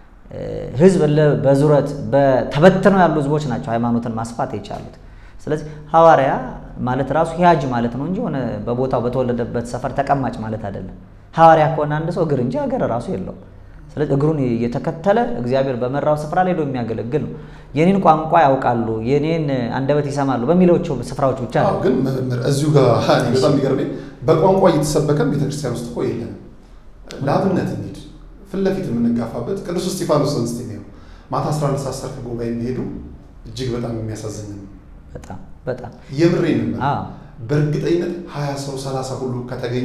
A: ህዝብ በዙረት ተበትነው ያሉ ህዝቦች ናቸው ሃይማኖትን ማስፋት የቻሉት። ስለዚህ ሐዋርያ ማለት ራሱ ሂያጅ ማለት ነው እንጂ ሆነ በቦታው በተወለደበት ሰፈር ተቀማጭ ማለት አይደለም። ሐዋርያ ከሆነ አንድ ሰው እግር እንጂ ሀገር ራሱ የለውም። ስለዚህ እግሩን እየተከተለ እግዚአብሔር በመራው ስፍራ ላይ ሄዶ የሚያገለግል ነው። የኔን ቋንቋ ያውቃሉ፣ የኔን አንደበት ይሰማሉ በሚሎቹ ስፍራዎች ብቻ ነው።
B: ግን መምህር እዚሁ ጋር በጣም የሚገርመኝ በቋንቋ እየተሰበከን ቤተክርስቲያን ውስጥ እኮ የለንም። ለአብነት እንሂድ ፊት ለፊት የምንጋፋበት ቅዱስ እስጢፋኖስን እስቲ ነው ማታ 11 ሰዓት ሰርክ ጉባኤ የሚሄዱ እጅግ በጣም የሚያሳዝን ነው።
A: በጣም በጣም
B: የምሬን ነው። በእርግጠኝነት ሀያ ሰው ሰላሳ ሁሉ ከተገኘ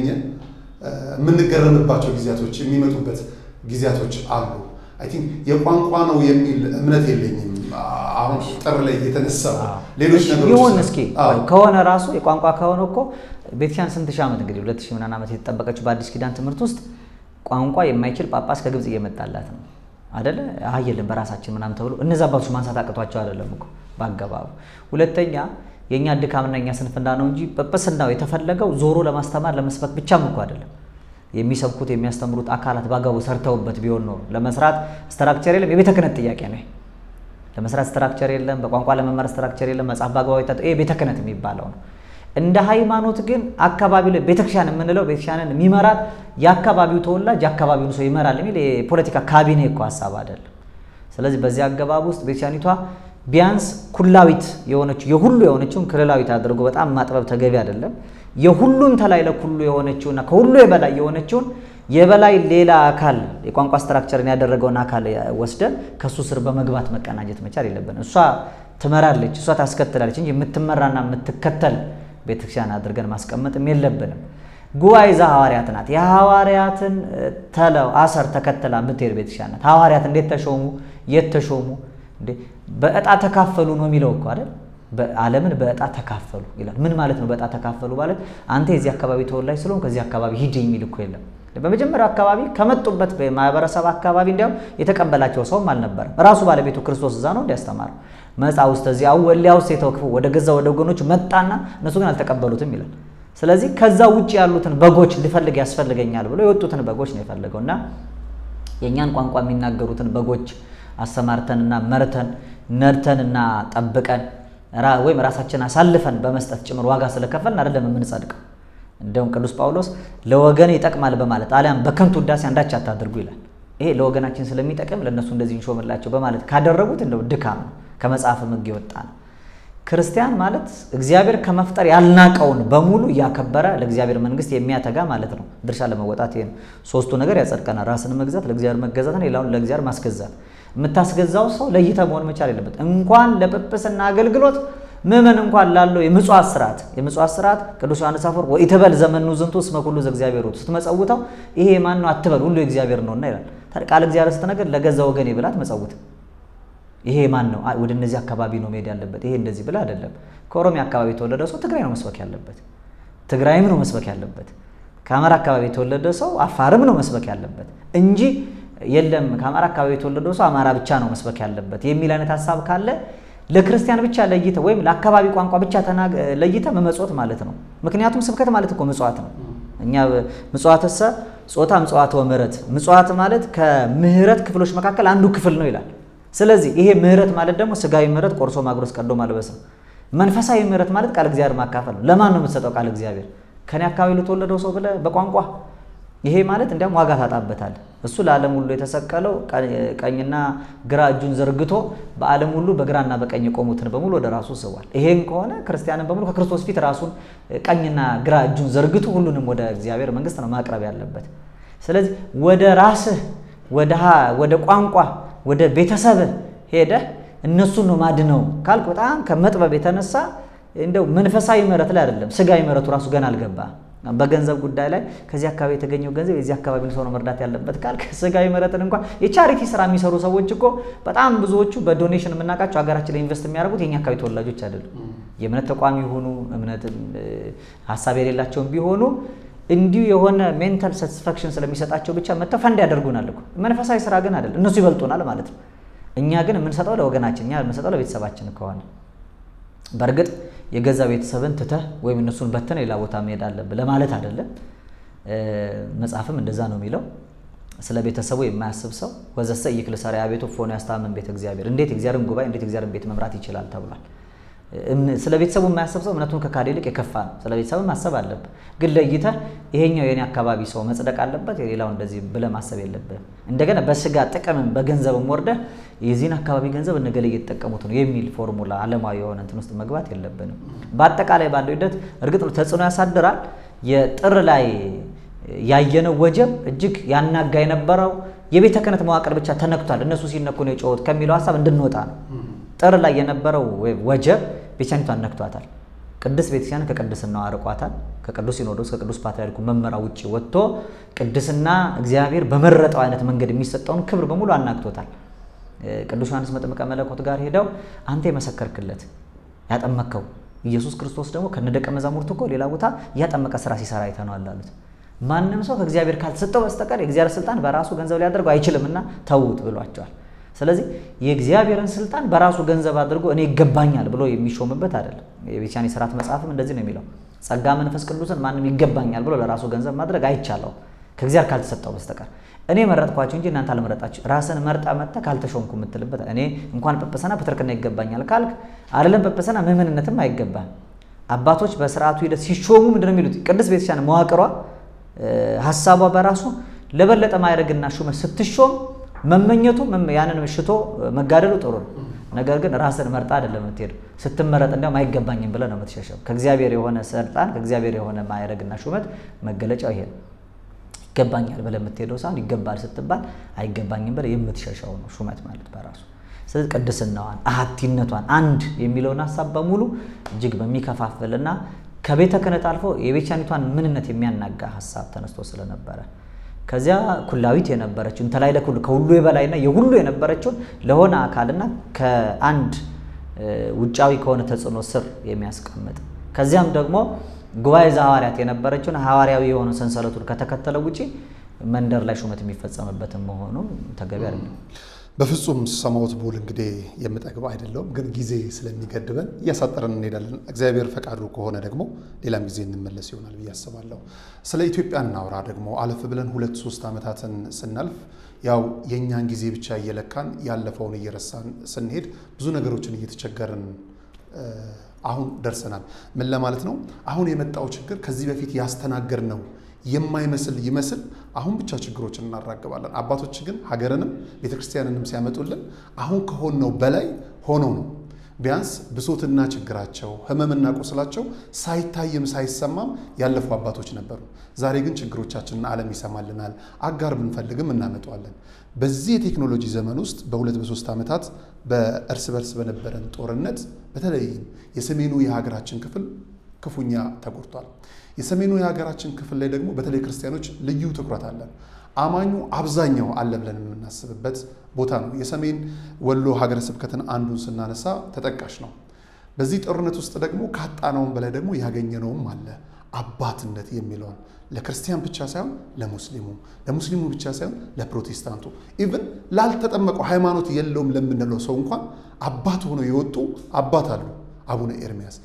B: የምንገረምባቸው ጊዜያቶች የሚመጡበት ጊዜያቶች አሉ። አይ ቲንክ የቋንቋ ነው የሚል እምነት የለኝም። አሁን ጥር ላይ የተነሳው ሌሎች ነገሮች
A: ይሁን እስኪ ከሆነ ራሱ የቋንቋ ከሆነ እኮ ቤተክርስቲያን ስንት ሺህ ዓመት እንግዲህ ሁለት ሺህ ምናምን ዓመት የተጠበቀችው በአዲስ ኪዳን ትምህርት ውስጥ ቋንቋ የማይችል ጳጳስ ከግብፅ እየመጣላት ነው አደለ? አይ የለም በራሳችን ምናምን ተብሎ እነዚ አባቶች ማንሳት አቅቷቸው አይደለም እኮ በአገባቡ። ሁለተኛ የእኛ ድካምና የኛ ስንፍና ነው እንጂ ጵጵስናው የተፈለገው ዞሮ ለማስተማር ለመስበክ ብቻም እኮ አይደለም። የሚሰብኩት የሚያስተምሩት አካላት በአግባቡ ሰርተውበት ቢሆን ኖሮ ለመስራት ስትራክቸር የለም። የቤተ ክህነት ጥያቄ ነው። ለመስራት ስትራክቸር የለም። በቋንቋ ለመማር ስትራክቸር የለም። መጽሐፍ በአግባቡ ይሄ ቤተ ክህነት የሚባለው ነው። እንደ ሃይማኖት ግን አካባቢ ላይ ቤተክርስቲያን የምንለው ቤተክርስቲያንን የሚመራት የአካባቢው ተወላጅ የአካባቢውን ሰው ይመራል የሚል የፖለቲካ ካቢኔ እኮ ሀሳብ አይደለም። ስለዚህ በዚህ አገባብ ውስጥ ቤተክርስቲያኒቷ ቢያንስ ኩላዊት የሆነችው የሁሉ የሆነችውን ክልላዊት አድርጎ በጣም ማጥበብ ተገቢ አይደለም። የሁሉም ተላይ ለኩሉ የሆነችውና ከሁሉ የበላይ የሆነችውን የበላይ ሌላ አካል የቋንቋ ስትራክቸርን ያደረገውን አካል ወስደን ከእሱ ስር በመግባት መቀናጀት መቻል የለብን። እሷ ትመራለች፣ እሷ ታስከትላለች እንጂ የምትመራና የምትከተል ቤተክርስቲያን አድርገን ማስቀመጥም የለብንም። ጉባኤ ዘሐዋርያት ናት። የሐዋርያትን ተለው አሰር ተከትላ የምትሄድ ቤተክርስቲያን ናት። ሐዋርያት እንዴት ተሾሙ? የት ተሾሙ? በእጣ ተካፈሉ ነው የሚለው እኮ አይደል? ዓለምን በእጣ ተካፈሉ ይላል። ምን ማለት ነው? በእጣ ተካፈሉ ማለት አንተ የዚህ አካባቢ ተወላጅ ስለሆን ከዚህ አካባቢ ሂድ የሚል እኮ የለም። በመጀመሪያው አካባቢ ከመጡበት ማህበረሰብ አካባቢ እንዲያውም የተቀበላቸው ሰውም አልነበረም። ራሱ ባለቤቱ ክርስቶስ እዛ ነው እንዲያስተማር መጻ ውስጥ እዚህ አወሊያ ውስጥ የተወክፉ ወደ ገዛ ወደ ወገኖች መጣና እነሱ ግን አልተቀበሉትም ይላል። ስለዚህ ከዛ ውጭ ያሉትን በጎች ሊፈልግ ያስፈልገኛል ብሎ የወጡትን በጎች ነው የፈለገው እና የእኛን ቋንቋ የሚናገሩትን በጎች አሰማርተንና መርተን ነድተንና ጠብቀን ወይም ራሳችን አሳልፈን በመስጠት ጭምር ዋጋ ስለከፈልን አይደለም የምንጸድቀው። እንደውም ቅዱስ ጳውሎስ ለወገን ይጠቅማል በማለት አሊያም በከንቱ ውዳሴ አንዳች አታድርጉ ይላል። ይሄ ለወገናችን ስለሚጠቅም ለእነሱ እንደዚህ እንሾምላቸው በማለት ካደረጉት እንደው ድካም ነው፣ ከመጽሐፍ ሕግ የወጣ ነው። ክርስቲያን ማለት እግዚአብሔር ከመፍጠር ያልናቀውን በሙሉ እያከበረ ለእግዚአብሔር መንግስት የሚያተጋ ማለት ነው። ድርሻ ለመወጣት ይሄ ነው። ሶስቱ ነገር ያጸድቀናል። ራስን መግዛት፣ ለእግዚአብሔር መገዛትን፣ ሌላውን ለእግዚአብሔር ማስገዛት። የምታስገዛው ሰው ለይተ መሆን መቻል የለበት። እንኳን ለጵጵስና አገልግሎት ምእመን እንኳን ላለው የምጽዋት ስርዓት የምጽዋት ስርዓት ቅዱስ ዮሐንስ አፈወርቅ ወኢትበል ዘመኑ ዝንቱ እስመ ኩሉ ዘእግዚአብሔር ውእቱ ስትመጸውተው ይሄ ማን ነው አትበል ሁሉ የእግዚአብሔር ነውና ይላል። ቃል እግዚአብሔር ስትነገር ለገዛ ወገኔ ብላ አትመጸውት። ይሄ ማን ነው ወደ እነዚህ አካባቢ ነው መሄድ ያለበት ይሄ እንደዚህ ብላ አይደለም። ከኦሮሚያ አካባቢ የተወለደ ሰው ትግራይ ነው መስበክ ያለበት፣ ትግራይም ነው መስበክ ያለበት። ከአማራ አካባቢ የተወለደ ሰው አፋርም ነው መስበክ ያለበት እንጂ የለም ከአማራ አካባቢ የተወለደው ሰው አማራ ብቻ ነው መስበክ ያለበት የሚል አይነት ሀሳብ ካለ ለክርስቲያን ብቻ ለይተ ወይም ለአካባቢ ቋንቋ ብቻ ለይተ መመጽወት ማለት ነው። ምክንያቱም ስብከት ማለት እኮ ምጽዋት ነው። እኛ ምጽዋትሰ ጾታ ምጽዋት ወምህረት ምጽዋት ማለት ከምህረት ክፍሎች መካከል አንዱ ክፍል ነው ይላል። ስለዚህ ይሄ ምህረት ማለት ደግሞ ስጋዊ ምህረት ቆርሶ ማጉረስ ቀዶ ማልበስ ነው። መንፈሳዊ ምህረት ማለት ቃል እግዚአብሔር ማካፈል ነው። ለማን ነው የምትሰጠው ቃል እግዚአብሔር? ከኔ አካባቢ ለተወለደው ሰው ብለህ በቋንቋ ይሄ ማለት እንዲያውም ዋጋ ታጣበታል። እሱ ለዓለም ሁሉ የተሰቀለው ቀኝና ግራ እጁን ዘርግቶ በዓለም ሁሉ በግራና በቀኝ የቆሙትን በሙሉ ወደ ራሱ ስቧል። ይሄን ከሆነ ክርስቲያንን በሙሉ ከክርስቶስ ፊት ራሱን ቀኝና ግራ እጁን ዘርግቶ ሁሉንም ወደ እግዚአብሔር መንግስት ነው ማቅረብ ያለበት። ስለዚህ ወደ ራስህ ወደ ቋንቋ ወደ ቤተሰብህ ሄደህ እነሱን ነው ማድነው ካልክ በጣም ከመጥበብ የተነሳ እንደው መንፈሳዊ ምህረት ላይ አይደለም ስጋዊ ምህረቱ ራሱ ገና አልገባ በገንዘብ ጉዳይ ላይ ከዚህ አካባቢ የተገኘው ገንዘብ የዚህ አካባቢ ሰው ነው መርዳት ያለበት ካልክ ስጋዊ ምህረትን እንኳን የቻሪቲ ስራ የሚሰሩ ሰዎች እኮ በጣም ብዙዎቹ በዶኔሽን የምናውቃቸው ሀገራችን ላይ ኢንቨስት የሚያደርጉት የኛ አካባቢ ተወላጆች አይደሉም። የእምነት ተቋሚ የሆኑ እምነት ሀሳብ የሌላቸውም ቢሆኑ እንዲሁ የሆነ ሜንታል ሳቲስፋክሽን ስለሚሰጣቸው ብቻ መጥተው ፈንድ ያደርጉናል እኮ። መንፈሳዊ ስራ ግን አይደለም። እነሱ ይበልጡናል ማለት ነው። እኛ ግን የምንሰጠው ለወገናችን፣ እኛ የምንሰጠው ለቤተሰባችን ከሆነ በእርግጥ የገዛ ቤተሰብን ትተህ ወይም እነሱን በተን ሌላ ቦታ መሄድ አለብህ ለማለት አይደለም። መጽሐፍም እንደዛ ነው የሚለው። ስለ ቤተሰቡ የማያስብ ሰው ወዘሰ ይክል ሰሪያ ቤቱ ፎኖ ያስታምን ቤተ እግዚአብሔር፣ እንዴት እግዚአብሔርን ጉባኤ እንዴት እግዚአብሔርን ቤት መምራት ይችላል ተብሏል። ስለ ቤተሰቡ የማያስብ ሰው እምነቱን ከካደ ይልቅ የከፋ ነው። ስለ ቤተሰብ ማሰብ አለብህ፣ ግን ለይተህ ይሄኛው የኔ አካባቢ ሰው መጽደቅ አለበት የሌላው እንደዚህ ብለህ ማሰብ የለብህም። እንደገና በስጋ ጥቅምም በገንዘብም ወርደህ የዚህን አካባቢ ገንዘብ እነገሌ እየተጠቀሙት ነው የሚል ፎርሙላ ዓለማዊ የሆነ እንትን ውስጥ መግባት የለብንም። በአጠቃላይ ባለው ሂደት እርግጥ ነው ተጽዕኖ ያሳድራል። የጥር ላይ ያየነው ወጀብ እጅግ ያናጋ የነበረው የቤተ ክህነት መዋቅር ብቻ ተነክቷል፣ እነሱ ሲነኩ ነው የጮሁት ከሚለው ሀሳብ እንድንወጣ ነው። ጥር ላይ የነበረው ወጀብ ቤተክርስቲያኒቷን ነክቷታል። ቅድስት ቤተክርስቲያን ከቅድስናው አርቋታል። ከቅዱስ ሲኖዶስ ከቅዱስ ፓትርያርኩ መመሪያ ውጭ ወጥቶ ቅድስና እግዚአብሔር በመረጠው አይነት መንገድ የሚሰጠውን ክብር በሙሉ አናግቶታል። ቅዱስ ዮሐንስ መጥምቀ መለኮት ጋር ሄደው አንተ የመሰከርክለት ያጠመከው ኢየሱስ ክርስቶስ ደግሞ ከነደቀ መዛሙርቱ እኮ ሌላ ቦታ እያጠመቀ ስራ ሲሰራ አይተነዋል አሉት። ማንም ሰው ከእግዚአብሔር ካልተሰጠው በስተቀር የእግዚአብሔር ስልጣን በራሱ ገንዘብ ሊያደርገው አይችልምና ተዉት ብሏቸዋል። ስለዚህ የእግዚአብሔርን ስልጣን በራሱ ገንዘብ አድርጎ እኔ ይገባኛል ብሎ የሚሾምበት አይደለም። የቤተክርስቲያን የሥርዓት መጽሐፍም እንደዚህ ነው የሚለው። ጸጋ መንፈስ ቅዱስን ማንም ይገባኛል ብሎ ለራሱ ገንዘብ ማድረግ አይቻለውም ከእግዚአብሔር ካልተሰጠው በስተቀር። እኔ መረጥኳቸው እንጂ እናንተ አልመረጣችሁ። ራስን መርጣ መጥተ ካልተሾምኩ የምትልበት እኔ እንኳን ጵጵስና ፕትርክና ይገባኛል ካልክ አይደለም ጵጵስና ምዕመንነትም አይገባም። አባቶች በስርዓቱ ሂደት ሲሾሙ ምንድነው የሚሉት? ቅድስት ቤተክርስቲያን መዋቅሯ ሀሳቧ በራሱ ለበለጠ ማዕረግና ሹመት ስትሾም መመኘቱ ያንን ሽቶ መጋደሉ ጥሩ ነው። ነገር ግን ራስን መርጣ አይደለም የምትሄዱ። ስትመረጥ እንዲያውም አይገባኝም ብለህ ነው የምትሸሸው። ከእግዚአብሔር የሆነ ስልጣን ከእግዚአብሔር የሆነ ማዕረግና ሹመት መገለጫው ይሄ ነው። ይገባኛል ብለህ የምትሄደው ሳይሆን ይገባል ስትባል አይገባኝም ብለህ የምትሸሸው ነው ሹመት ማለት በራሱ። ስለዚህ ቅድስናዋን፣ አሀቲነቷን፣ አንድ የሚለውን ሀሳብ በሙሉ እጅግ በሚከፋፍልና ከቤተ ክህነት አልፎ የቤተክርስቲያኒቷን ምንነት የሚያናጋ ሀሳብ ተነስቶ ስለነበረ ከዚያ ኩላዊት የነበረችው እንተ ላይ ለኩሉ ከሁሉ የበላይና የሁሉ የነበረችውን ለሆነ አካልና ከአንድ ውጫዊ ከሆነ ተጽዕኖ ስር የሚያስቀምጥ ከዚያም ደግሞ ጉባኤ ዘሐዋርያት የነበረችውን ሐዋርያዊ የሆኑ ሰንሰለቱን ከተከተለው ውጪ መንደር ላይ ሹመት የሚፈጸምበትን መሆኑ ተገቢ አይደለም።
B: በፍጹም ሰማሁት ቡል እንግዲህ የምጠግብ አይደለውም፣ ግን ጊዜ ስለሚገድበን እያሳጠረን እንሄዳለን። እግዚአብሔር ፈቃዱ ከሆነ ደግሞ ሌላም ጊዜ እንመለስ ይሆናል ብዬ አስባለሁ። ስለ ኢትዮጵያ እናውራ ደግሞ አለፍ ብለን ሁለት ሶስት ዓመታትን ስናልፍ ያው የእኛን ጊዜ ብቻ እየለካን ያለፈውን እየረሳን ስንሄድ ብዙ ነገሮችን እየተቸገርን አሁን ደርሰናል። ምን ለማለት ነው? አሁን የመጣው ችግር ከዚህ በፊት ያስተናገድ ነው የማይመስል ይመስል አሁን ብቻ ችግሮችን እናራግባለን። አባቶች ግን ሀገርንም ቤተክርስቲያንንም ሲያመጡልን አሁን ከሆነው በላይ ሆነው ነው። ቢያንስ ብሶትና ችግራቸው ህመምና ቁስላቸው ሳይታይም ሳይሰማም ያለፉ አባቶች ነበሩ። ዛሬ ግን ችግሮቻችንን ዓለም ይሰማልናል። አጋር ብንፈልግም እናመጣዋለን። በዚህ የቴክኖሎጂ ዘመን ውስጥ በሁለት በሶስት ዓመታት በእርስ በርስ በነበረን ጦርነት በተለይም የሰሜኑ የሀገራችን ክፍል ክፉኛ ተጎድቷል። የሰሜኑ የሀገራችን ክፍል ላይ ደግሞ በተለይ ክርስቲያኖች ልዩ ትኩረት አለን። አማኙ አብዛኛው አለ ብለን የምናስብበት ቦታ ነው። የሰሜን ወሎ ሀገረ ስብከትን አንዱን ስናነሳ ተጠቃሽ ነው። በዚህ ጦርነት ውስጥ ደግሞ ካጣነውም በላይ ደግሞ ያገኘነውም አለ። አባትነት የሚለውን ለክርስቲያን ብቻ ሳይሆን ለሙስሊሙ፣ ለሙስሊሙ ብቻ ሳይሆን ለፕሮቴስታንቱ፣ ኢቭን ላልተጠመቀው ሃይማኖት የለውም ለምንለው ሰው እንኳን አባት ሆነው የወጡ አባት አሉ። አቡነ ኤርሚያስ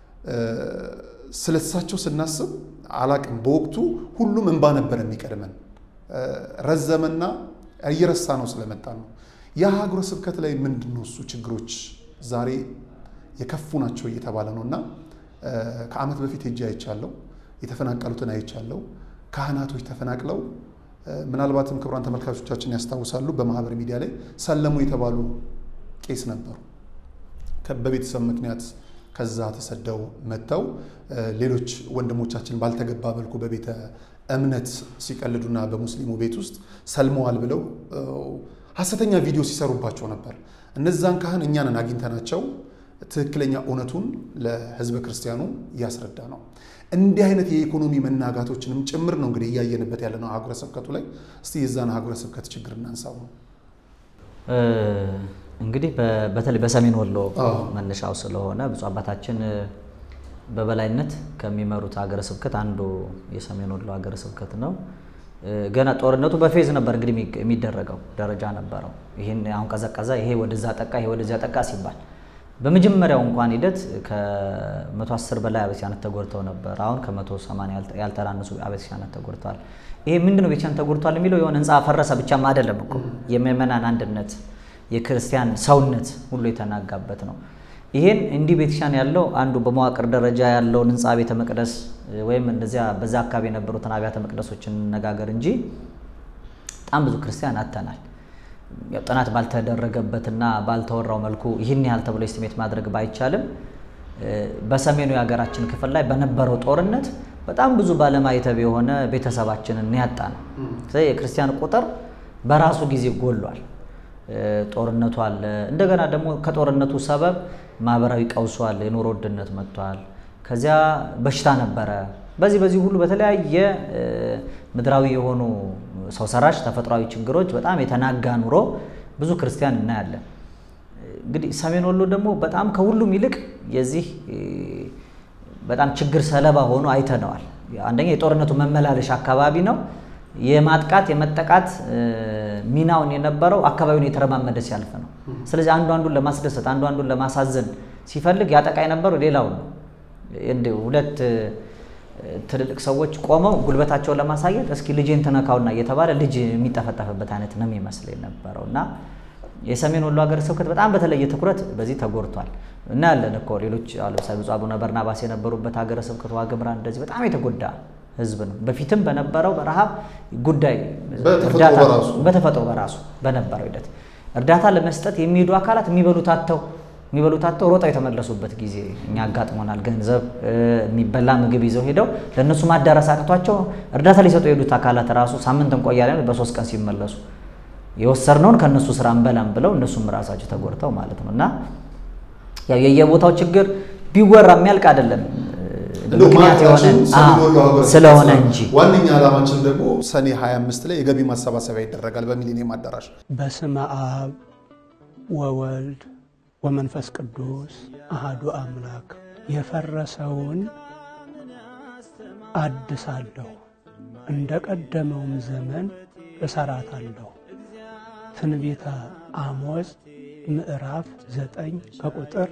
B: ስለሳቸው ስናስብ አላቅም። በወቅቱ ሁሉም እንባ ነበር የሚቀድመን። ረዘመና እየረሳ ነው ስለመጣ ነው። የሀገረ ስብከት ላይ ምንድን ነው እሱ ችግሮች ዛሬ የከፉ ናቸው እየተባለ ነው እና ከዓመት በፊት ሄጄ አይቻለሁ። የተፈናቀሉትን አይቻለሁ። ካህናቶች ተፈናቅለው ምናልባትም ክቡራን ተመልካቾቻችን ያስታውሳሉ፣ በማህበር ሚዲያ ላይ ሰለሙ የተባሉ ቄስ ነበሩ። በቤተሰብ ምክንያት ከዛ ተሰደው መጥተው ሌሎች ወንድሞቻችን ባልተገባ መልኩ በቤተ እምነት ሲቀልዱና በሙስሊሙ ቤት ውስጥ ሰልመዋል ብለው ሐሰተኛ ቪዲዮ ሲሰሩባቸው ነበር። እነዛን ካህን እኛንን አግኝተናቸው ትክክለኛ እውነቱን ለሕዝበ ክርስቲያኑ እያስረዳ ነው። እንዲህ አይነት የኢኮኖሚ መናጋቶችንም ጭምር ነው እንግዲህ እያየንበት ያለ ነው ሀገረ ስብከቱ ላይ። እስቲ የዛን ሀገረ ስብከት ችግር እናንሳው ነው
A: እንግዲህ በተለይ በሰሜን ወሎ መነሻው ስለሆነ ብፁዕ አባታችን በበላይነት ከሚመሩት ሀገረ ስብከት አንዱ የሰሜን ወሎ ሀገረ ስብከት ነው። ገና ጦርነቱ በፌዝ ነበር እንግዲህ የሚደረገው ደረጃ ነበረው። ይህን አሁን ቀዘቀዘ፣ ይሄ ወደዛ ጠቃ፣ ይሄ ወደዚያ ጠቃ ሲባል በመጀመሪያው እንኳን ሂደት ከ110 በላይ አቤተክርስቲያናት ተጎድተው ነበር። አሁን ከ180 ያልተናነሱ አቤተክርስቲያናት ተጎድተዋል። ይሄ ምንድነው ቤተክርስቲያን ተጎድቷል የሚለው የሆነ ህንፃ ፈረሰ ብቻም አይደለም እኮ የምዕመናን አንድነት የክርስቲያን ሰውነት ሁሉ የተናጋበት ነው። ይሄን እንዲህ ቤተክርስቲያን ያለው አንዱ በመዋቅር ደረጃ ያለውን ህንፃ ቤተ መቅደስ ወይም እንደዚያ በዛ አካባቢ የነበሩትን አብያተ መቅደሶችን እንነጋገር እንጂ በጣም ብዙ ክርስቲያን አጥተናል። ያው ጥናት ባልተደረገበትና ባልተወራው መልኩ ይህን ያህል ተብሎ ስሜት ማድረግ ባይቻልም በሰሜኑ የሀገራችን ክፍል ላይ በነበረው ጦርነት በጣም ብዙ ባለማይተብ የሆነ ቤተሰባችንን ያጣ ነው። ስለዚህ የክርስቲያን ቁጥር በራሱ ጊዜ ጎሏል። ጦርነቱ አለ። እንደገና ደግሞ ከጦርነቱ ሰበብ ማህበራዊ ቀውሱ አለ። የኑሮ ውድነት መጥቷል። ከዚያ በሽታ ነበረ። በዚህ በዚህ ሁሉ በተለያየ ምድራዊ የሆኑ ሰው ሰራሽ ተፈጥሯዊ ችግሮች በጣም የተናጋ ኑሮ ብዙ ክርስቲያን እናያለን። እንግዲህ ሰሜን ወሎ ደግሞ በጣም ከሁሉም ይልቅ የዚህ በጣም ችግር ሰለባ ሆኖ አይተነዋል። አንደኛ የጦርነቱ መመላለሻ አካባቢ ነው። የማጥቃት የመጠቃት ሚናውን የነበረው አካባቢውን የተረማመደ ሲያልፍ ነው። ስለዚህ አንዱ አንዱን ለማስደሰት አንዱ አንዱን ለማሳዘን ሲፈልግ ያጠቃ የነበረው ሌላው ነው። እንደ ሁለት ትልልቅ ሰዎች ቆመው ጉልበታቸውን ለማሳየት እስኪ ልጄን ትነካውና እየተባለ ልጅ የሚጠፈጠፍበት አይነት ነው የሚመስል የነበረው እና የሰሜን ወሎ ሀገረ ስብከት በጣም በተለየ ትኩረት በዚህ ተጎድቷል። እናያለን እኮ ሌሎች ለምሳሌ ብፁዕ አቡነ በርናባስ የነበሩበት ሀገረ ስብከት ዋግምራ እንደዚህ በጣም የተጎዳ ህዝብ ነው። በፊትም በነበረው በረሃብ ጉዳይ በተፈጥሮ በራሱ በነበረው ሂደት እርዳታ ለመስጠት የሚሄዱ አካላት የሚበሉት አጥተው የሚበሉት አጥተው ሮጠው የተመለሱበት ጊዜ እኛ አጋጥሞናል። ገንዘብ የሚበላ ምግብ ይዘው ሄደው ለእነሱ ማዳረስ አቅቷቸው እርዳታ ሊሰጡ የሄዱት አካላት ራሱ ሳምንት እንቆያለን በሶስት ቀን ሲመለሱ የወሰድነውን ከእነሱ ስራ እንበላም ብለው እነሱም ራሳቸው ተጎድተው ማለት ነው እና ያው የየቦታው ችግር ቢወራ የሚያልቅ አይደለም ምክንያት የሆነ ስለሆነ እንጂ
B: ዋነኛ ዓላማችን ደግሞ ሰኔ 25 ላይ የገቢ ማሰባሰቢያ ይደረጋል በሚሊኒየም አዳራሽ።
C: በስመ አብ ወወልድ ወመንፈስ ቅዱስ አሃዱ አምላክ የፈረሰውን አድሳለሁ፣ እንደ ቀደመውም ዘመን እሰራታለሁ። ትንቢተ አሞጽ ምዕራፍ 9 ከቁጥር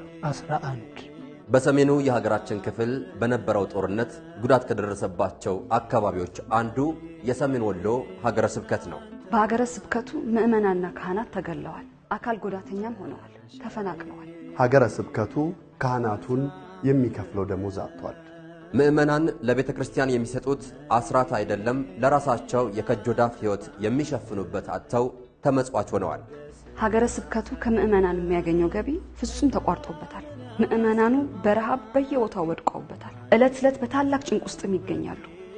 C: 11
D: በሰሜኑ የሀገራችን ክፍል በነበረው ጦርነት ጉዳት ከደረሰባቸው አካባቢዎች አንዱ የሰሜን ወሎ ሀገረ ስብከት ነው።
E: በሀገረ ስብከቱ ምዕመናንና ካህናት ተገለዋል፣ አካል ጉዳተኛም ሆነዋል፣ ተፈናቅለዋል።
F: ሀገረ ስብከቱ ካህናቱን የሚከፍለው ደሞዝ አጥቷል።
D: ምዕመናን ለቤተ ክርስቲያን የሚሰጡት አስራት አይደለም ለራሳቸው የከጆዳፍ ሕይወት የሚሸፍኑበት አጥተው ተመጽዋች ሆነዋል።
E: ሀገረ ስብከቱ ከምዕመናን የሚያገኘው ገቢ ፍጹም ተቋርጦበታል። ምዕመናኑ በረሃብ በየቦታው ወድቀውበታል። ዕለት ዕለት በታላቅ ጭንቅ ውስጥም ይገኛሉ።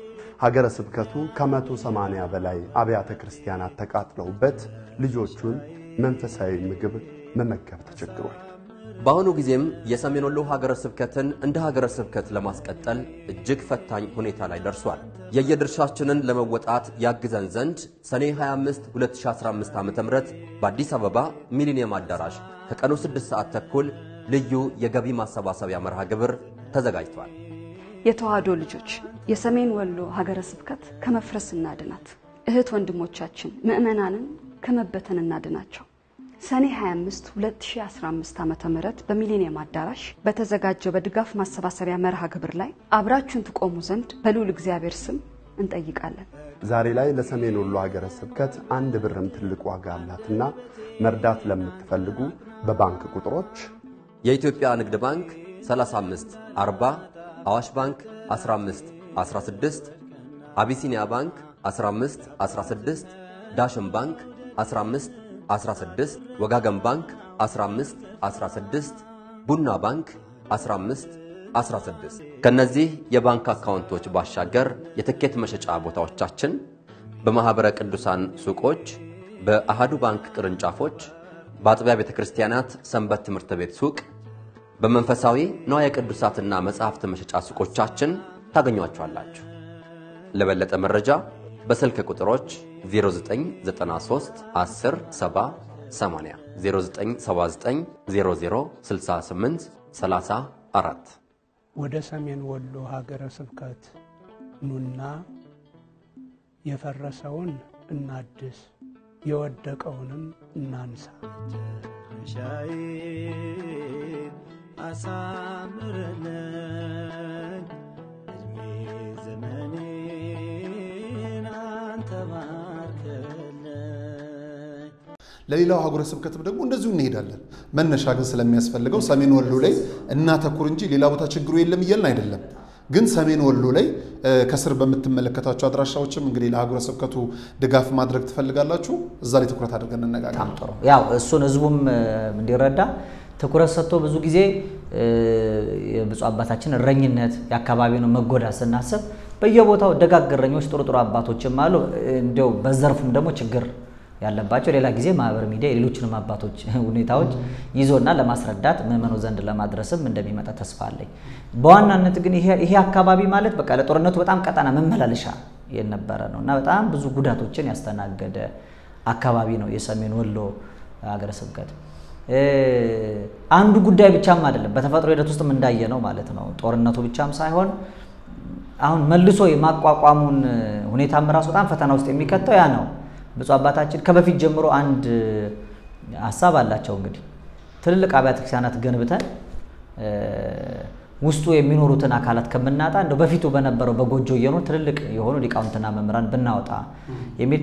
F: ሀገረ ስብከቱ ከመቶ ሰማንያ በላይ አብያተ ክርስቲያናት ተቃጥለውበት ልጆቹን መንፈሳዊ ምግብ መመገብ ተቸግሯል።
D: በአሁኑ ጊዜም የሰሜን ወሎ ሀገረ ስብከትን እንደ ሀገረ ስብከት ለማስቀጠል እጅግ ፈታኝ ሁኔታ ላይ ደርሷል። የየድርሻችንን ለመወጣት ያግዘን ዘንድ ሰኔ 25 2015 ዓ ም በአዲስ አበባ ሚሊኒየም አዳራሽ ከቀኑ 6 ሰዓት ተኩል ልዩ የገቢ ማሰባሰቢያ መርሃ ግብር ተዘጋጅቷል።
E: የተዋህዶ ልጆች የሰሜን ወሎ ሀገረ ስብከት ከመፍረስ እናድናት። እህት ወንድሞቻችን ምዕመናንን ከመበተን እናድናቸው። ሰኔ 25 2015 ዓ ም በሚሊኒየም አዳራሽ በተዘጋጀው በድጋፍ ማሰባሰቢያ መርሃ ግብር ላይ አብራችሁን ትቆሙ ዘንድ በልዑል እግዚአብሔር ስም እንጠይቃለን።
F: ዛሬ ላይ ለሰሜን ወሎ ሀገረ ስብከት አንድ ብርም ትልቅ ዋጋ አላትና መርዳት ለምትፈልጉ በባንክ ቁጥሮች
D: የኢትዮጵያ ንግድ ባንክ 35 40 አዋሽ ባንክ 15 16 አቢሲኒያ ባንክ 15 16 ዳሽን ባንክ 15 16 ወጋገን ባንክ 15 16 ቡና ባንክ 15 16 ከነዚህ የባንክ አካውንቶች ባሻገር የትኬት መሸጫ ቦታዎቻችን በማኅበረ ቅዱሳን ሱቆች፣ በአሃዱ ባንክ ቅርንጫፎች፣ በአጥቢያ ቤተ ክርስቲያናት ሰንበት ትምህርት ቤት ሱቅ፣ በመንፈሳዊ ንዋየ ቅዱሳትና መጻሕፍት መሸጫ ሱቆቻችን ታገኟቸዋላችሁ። ለበለጠ መረጃ በስልክ ቁጥሮች 0993 10 70 80 0979 00 68 34
C: ወደ ሰሜን ወሎ ሀገረ ስብከት ኑና የፈረሰውን እናድስ፣ የወደቀውንም እናንሳ።
G: ሻይን አሳምርልን እድሜ ዘመኔን አንተ ባርክልን።
B: ለሌላው ሀገረ ስብከትም ደግሞ እንደዚሁ እንሄዳለን። መነሻ ግን ስለሚያስፈልገው ሰሜን ወሎ ላይ እናተኩር እንጂ ሌላ ቦታ ችግሩ የለም እያልን አይደለም። ግን ሰሜን ወሎ ላይ ከስር በምትመለከታቸው አድራሻዎችም እንግዲህ ለሀገረ ስብከቱ ድጋፍ ማድረግ ትፈልጋላችሁ። እዛ ላይ ትኩረት አድርገን እንነጋገር።
A: በጣም ጥሩ። ያው እሱን ህዝቡም እንዲረዳ ትኩረት ሰጥቶ ብዙ ጊዜ የብፁዕ አባታችን እረኝነት የአካባቢውን መጎዳት ስናስብ በየቦታው ደጋግ እረኞች ጥሩ ጥሩ አባቶችም አሉ። እንዲያው በዘርፉም ደግሞ ችግር ያለባቸው ሌላ ጊዜ ማህበር ሚዲያ የሌሎችንም አባቶች ሁኔታዎች ይዞና ለማስረዳት ምዕመኑ ዘንድ ለማድረስም እንደሚመጣ ተስፋ አለኝ። በዋናነት ግን ይሄ አካባቢ ማለት በቃ ለጦርነቱ በጣም ቀጠና መመላለሻ የነበረ ነው እና በጣም ብዙ ጉዳቶችን ያስተናገደ አካባቢ ነው የሰሜን ወሎ ሀገረ ስብከት። አንዱ ጉዳይ ብቻም አይደለም፣ በተፈጥሮ ሂደት ውስጥም እንዳየ ነው ማለት ነው። ጦርነቱ ብቻም ሳይሆን አሁን መልሶ የማቋቋሙን ሁኔታም ራሱ በጣም ፈተና ውስጥ የሚከተው ያ ነው። ብፁዕ አባታችን ከበፊት ጀምሮ አንድ ሀሳብ አላቸው። እንግዲህ ትልልቅ አብያተ ክርስቲያናት ገንብተን ውስጡ የሚኖሩትን አካላት ከምናጣ እንደው በፊቱ በነበረው በጎጆ እየኖር ትልልቅ የሆኑ ሊቃውንትና መምህራን ብናወጣ የሚል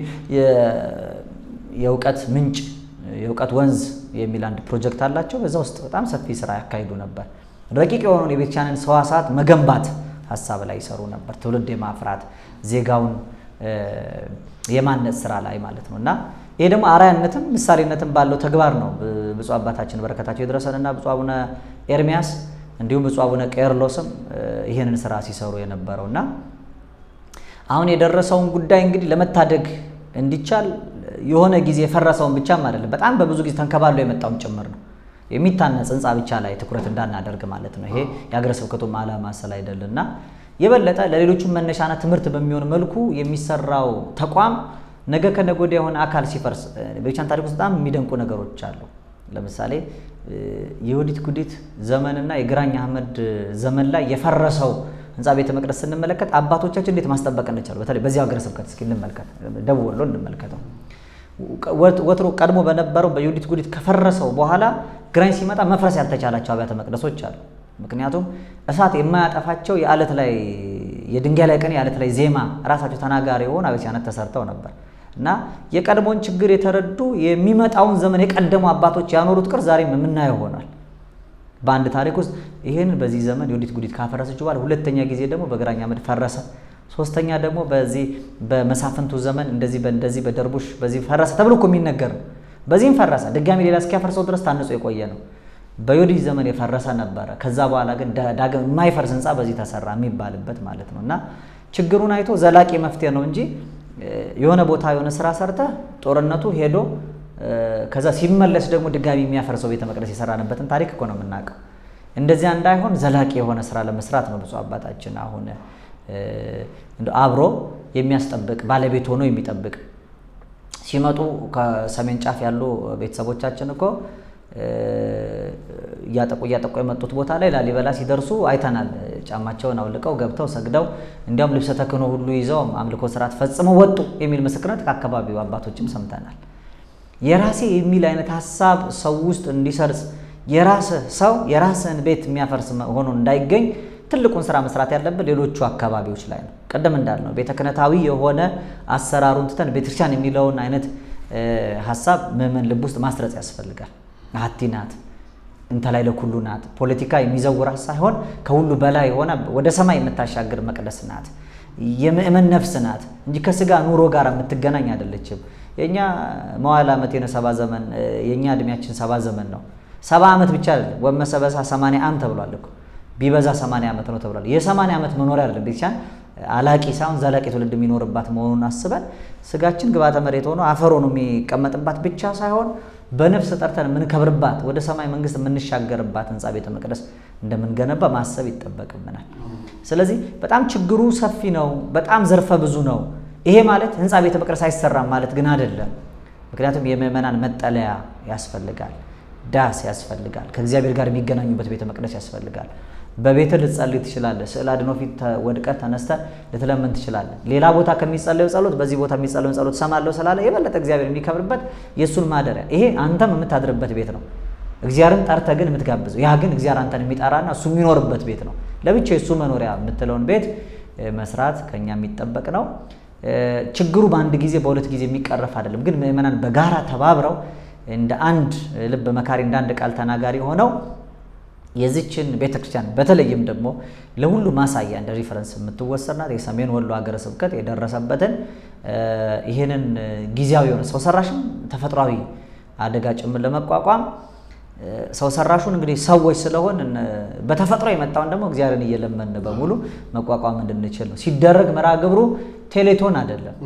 A: የእውቀት ምንጭ የእውቀት ወንዝ የሚል አንድ ፕሮጀክት አላቸው። በዛ ውስጥ በጣም ሰፊ ስራ ያካሂዱ ነበር። ረቂቅ የሆነውን የቤተክርስቲያንን ሰዋስዋት መገንባት ሀሳብ ላይ ይሰሩ ነበር። ትውልድ የማፍራት ዜጋውን የማነጽ ስራ ላይ ማለት ነው እና ይሄ ደግሞ አርአያነትም ምሳሌነትም ባለው ተግባር ነው ብፁዕ አባታችን በረከታቸው የደረሰንና ብፁዕ አቡነ ኤርሚያስ እንዲሁም ብፁዕ አቡነ ቄርሎስም ይህንን ስራ ሲሰሩ የነበረው እና አሁን የደረሰውን ጉዳይ እንግዲህ ለመታደግ እንዲቻል የሆነ ጊዜ የፈረሰውን ብቻም አይደለም፣ በጣም በብዙ ጊዜ ተንከባሎ የመጣውን ጭምር ነው የሚታነጽ ህንፃ ብቻ ላይ ትኩረት እንዳናደርግ ማለት ነው። ይሄ የሀገረ ስብከቱም ዓላማ ስላይደል እና የበለጠ ለሌሎቹም መነሻና ትምህርት በሚሆን መልኩ የሚሰራው ተቋም ነገ ከነገ ወዲያ የሆነ አካል ሲፈርስ በቤተክርስቲያን ታሪክ ውስጥ በጣም የሚደንቁ ነገሮች አሉ። ለምሳሌ የዮዲት ጉዲት ዘመንና የግራኝ አህመድ ዘመን ላይ የፈረሰው ህንፃ ቤተ መቅደስ ስንመለከት አባቶቻችን እንዴት ማስጠበቅ እንቻሉ። በተለይ በዚህ ሀገረ ስብከት እስኪ እንመልከት፣ ደቡብ ወሎ እንመልከተው። ወትሮ ቀድሞ በነበረው በዮዲት ጉዲት ከፈረሰው በኋላ ግራኝ ሲመጣ መፍረስ ያልተቻላቸው አብያተ መቅደሶች አሉ። ምክንያቱም እሳት የማያጠፋቸው የአለት ላይ የድንጋይ ላይ ቀን የአለት ላይ ዜማ ራሳቸው ተናጋሪ የሆኑ አብያተ ክርስቲያናት ተሰርተው ነበር እና የቀድሞውን ችግር የተረዱ የሚመጣውን ዘመን የቀደሙ አባቶች ያኖሩት ቅርስ ዛሬም የምናየው ሆኗል። በአንድ ታሪክ ውስጥ ይህንን በዚህ ዘመን ዮዲት ጉዲት ካፈረሰች በኋላ ሁለተኛ ጊዜ ደግሞ በግራኝ አህመድ ፈረሰ። ሶስተኛ ደግሞ በዚህ በመሳፍንቱ ዘመን እንደዚህ በእንደዚህ በደርቡሽ በዚህ ፈረሰ ተብሎ እኮ የሚነገር ነው። በዚህም ፈረሰ። ድጋሚ ሌላ እስኪያፈርሰው ድረስ ታንጾ የቆየ ነው። በዮዲት ዘመን የፈረሰ ነበረ። ከዛ በኋላ ግን ዳግም የማይፈርስ ህንፃ በዚህ ተሰራ የሚባልበት ማለት ነው እና ችግሩን አይቶ ዘላቂ መፍትሄ ነው እንጂ የሆነ ቦታ የሆነ ስራ ሰርተህ ጦርነቱ ሄዶ ከዛ ሲመለስ ደግሞ ድጋሚ የሚያፈርሰው ቤተ መቅደስ የሰራንበትን ታሪክ እኮ ነው የምናውቀው። እንደዚያ እንዳይሆን ዘላቂ የሆነ ስራ ለመስራት ነው ብፁዕ አባታችን አሁን አብሮ የሚያስጠብቅ ባለቤት ሆኖ የሚጠብቅ ሲመጡ ከሰሜን ጫፍ ያሉ ቤተሰቦቻችን እኮ እያጠቁ እያጠቁ የመጡት ቦታ ላይ ላሊበላ ሲደርሱ አይተናል። ጫማቸውን አውልቀው ገብተው ሰግደው እንዲያውም ልብሰ ተክህኖ ሁሉ ይዘው አምልኮ ስርዓት ፈጽመው ወጡ የሚል ምስክርነት ከአካባቢው አባቶችም ሰምተናል። የራሴ የሚል አይነት ሀሳብ ሰው ውስጥ እንዲሰርጽ የራስህ ሰው የራስህን ቤት የሚያፈርስ ሆኖ እንዳይገኝ ትልቁን ስራ መስራት ያለብን ሌሎቹ አካባቢዎች ላይ ነው። ቅድም እንዳልነው ቤተ ክህነታዊ የሆነ አሰራሩን ትተን ቤተክርስቲያን የሚለውን አይነት ሀሳብ ምዕመን ልብ ውስጥ ማስረጽ ያስፈልጋል። አሐቲ ናት እንተ ላይ ለኩሉ ናት። ፖለቲካ የሚዘውራት ሳይሆን ከሁሉ በላይ የሆነ ወደ ሰማይ የምታሻግር መቅደስ ናት። የምእመን ነፍስ ናት እንጂ ከስጋ ኑሮ ጋር የምትገናኝ አይደለችም። የእኛ መዋዕለ ዓመት የነ ሰባ ዘመን የእኛ እድሜያችን ሰባ ዘመን ነው። ሰባ ዓመት ብቻ አይደለም ወመሰበሳ ሰማንያ ዓም ተብሏል እኮ ቢበዛ ሰማንያ ዓመት ነው ተብሏል። የሰማንያ ዓመት መኖሪያ አይደለም ቤተክርስቲያን አላቂ ሳይሆን ዘላቂ ትውልድ የሚኖርባት መሆኑን አስበን ስጋችን ግብዓተ መሬት ሆኖ አፈር ሆኖ የሚቀመጥባት ብቻ ሳይሆን በነፍስ ጠርተን የምንከብርባት ወደ ሰማይ መንግስት የምንሻገርባት ህንፃ ቤተ መቅደስ እንደምንገነባ ማሰብ ይጠበቅብናል። ስለዚህ በጣም ችግሩ ሰፊ ነው፣ በጣም ዘርፈ ብዙ ነው። ይሄ ማለት ህንፃ ቤተ መቅደስ አይሰራም ማለት ግን አይደለም። ምክንያቱም የምዕመናን መጠለያ ያስፈልጋል፣ ዳስ ያስፈልጋል፣ ከእግዚአብሔር ጋር የሚገናኙበት ቤተ መቅደስ ያስፈልጋል። በቤት ልትጸልይ ትችላለህ። ስዕል አድኖ ፊት ወድቀህ ተነስተህ ልትለምን ትችላለህ። ሌላ ቦታ ከሚጸለዩ ጸሎት በዚህ ቦታ የሚጸለዩን ጸሎት ሰማለሁ ስላለ የበለጠ እግዚአብሔር የሚከብርበት የእሱን ማደሪያ ይሄ አንተም የምታድርበት ቤት ነው። እግዚአብሔርን ጠርተህ ግን የምትጋብዘው ያ ግን እግዚአብሔር አንተን የሚጠራና እሱ የሚኖርበት ቤት ነው። ለብቻ የእሱ መኖሪያ የምትለውን ቤት መስራት ከኛ የሚጠበቅ ነው። ችግሩ በአንድ ጊዜ በሁለት ጊዜ የሚቀረፍ አይደለም። ግን ምዕመናን በጋራ ተባብረው እንደ አንድ ልብ መካሪ እንደ አንድ ቃል ተናጋሪ ሆነው የዚችን ቤተክርስቲያን በተለይም ደግሞ ለሁሉ ማሳያ እንደ ሪፈረንስ የምትወሰድ ናት። የሰሜን ወሎ ሀገረ ስብከት የደረሰበትን ይህንን ጊዜያዊ የሆነ ሰው ሰራሽም ተፈጥሯዊ አደጋ ጭምር ለመቋቋም ሰው ሰራሹን እንግዲህ ሰዎች ስለሆን በተፈጥሮ የመጣውን ደግሞ እግዚአብሔርን እየለመን በሙሉ መቋቋም እንድንችል ነው። ሲደረግ መርሃ ግብሩ ቴሌቶን አይደለም።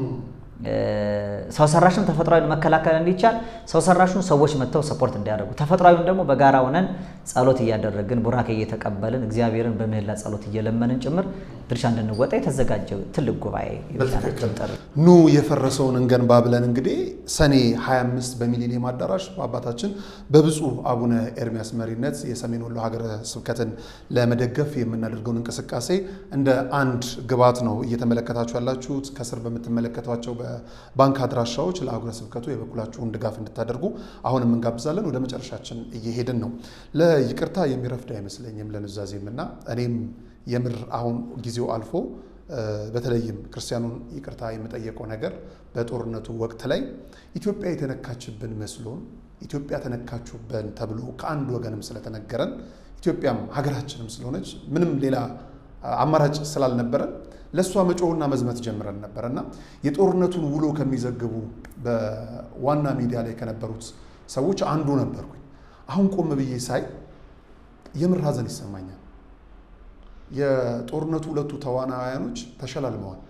A: ሰው ሰራሽን ተፈጥሯዊን መከላከል እንዲቻል ሰው ሰራሹን ሰዎች መጥተው ሰፖርት እንዲያደርጉ ተፈጥሯዊን ደግሞ በጋራ ሆነን ጸሎት እያደረግን ቡራኬ እየተቀበልን እግዚአብሔርን በምህላ ጸሎት እየለመንን ጭምር ድርሻ እንድንወጣ የተዘጋጀ ትልቅ ጉባኤ
B: በትክክል ኑ የፈረሰውን እንገንባ ብለን እንግዲህ ሰኔ 25 በሚሊኒየም አዳራሽ በአባታችን በብፁዕ አቡነ ኤርሚያስ መሪነት የሰሜን ወሎ ሀገረ ስብከትን ለመደገፍ የምናደርገውን እንቅስቃሴ እንደ አንድ ግብዓት ነው እየተመለከታችሁ ያላችሁት። ከስር በምትመለከቷቸው በባንክ አድራሻዎች ለአህጉረ ስብከቱ የበኩላችሁን ድጋፍ እንድታደርጉ አሁንም እንጋብዛለን። ወደ መጨረሻችን እየሄድን ነው። ለይቅርታ የሚረፍድ አይመስለኝም ለኑዛዜም እና እኔም የምር አሁን ጊዜው አልፎ በተለይም ክርስቲያኑን ይቅርታ የምጠየቀው ነገር በጦርነቱ ወቅት ላይ ኢትዮጵያ የተነካችብን መስሎን ኢትዮጵያ ተነካችሁብን ተብሎ ከአንድ ወገንም ስለተነገረን ኢትዮጵያም ሀገራችንም ስለሆነች ምንም ሌላ አማራጭ ስላልነበረን ለእሷ መጮህና መዝመት ጀምረን ነበር እና የጦርነቱን ውሎ ከሚዘግቡ በዋና ሚዲያ ላይ ከነበሩት ሰዎች አንዱ ነበርኩኝ። አሁን ቆም ብዬ ሳይ የምር ሀዘን ይሰማኛል። የጦርነቱ ሁለቱ ተዋናያኖች ተሸላልመዋል።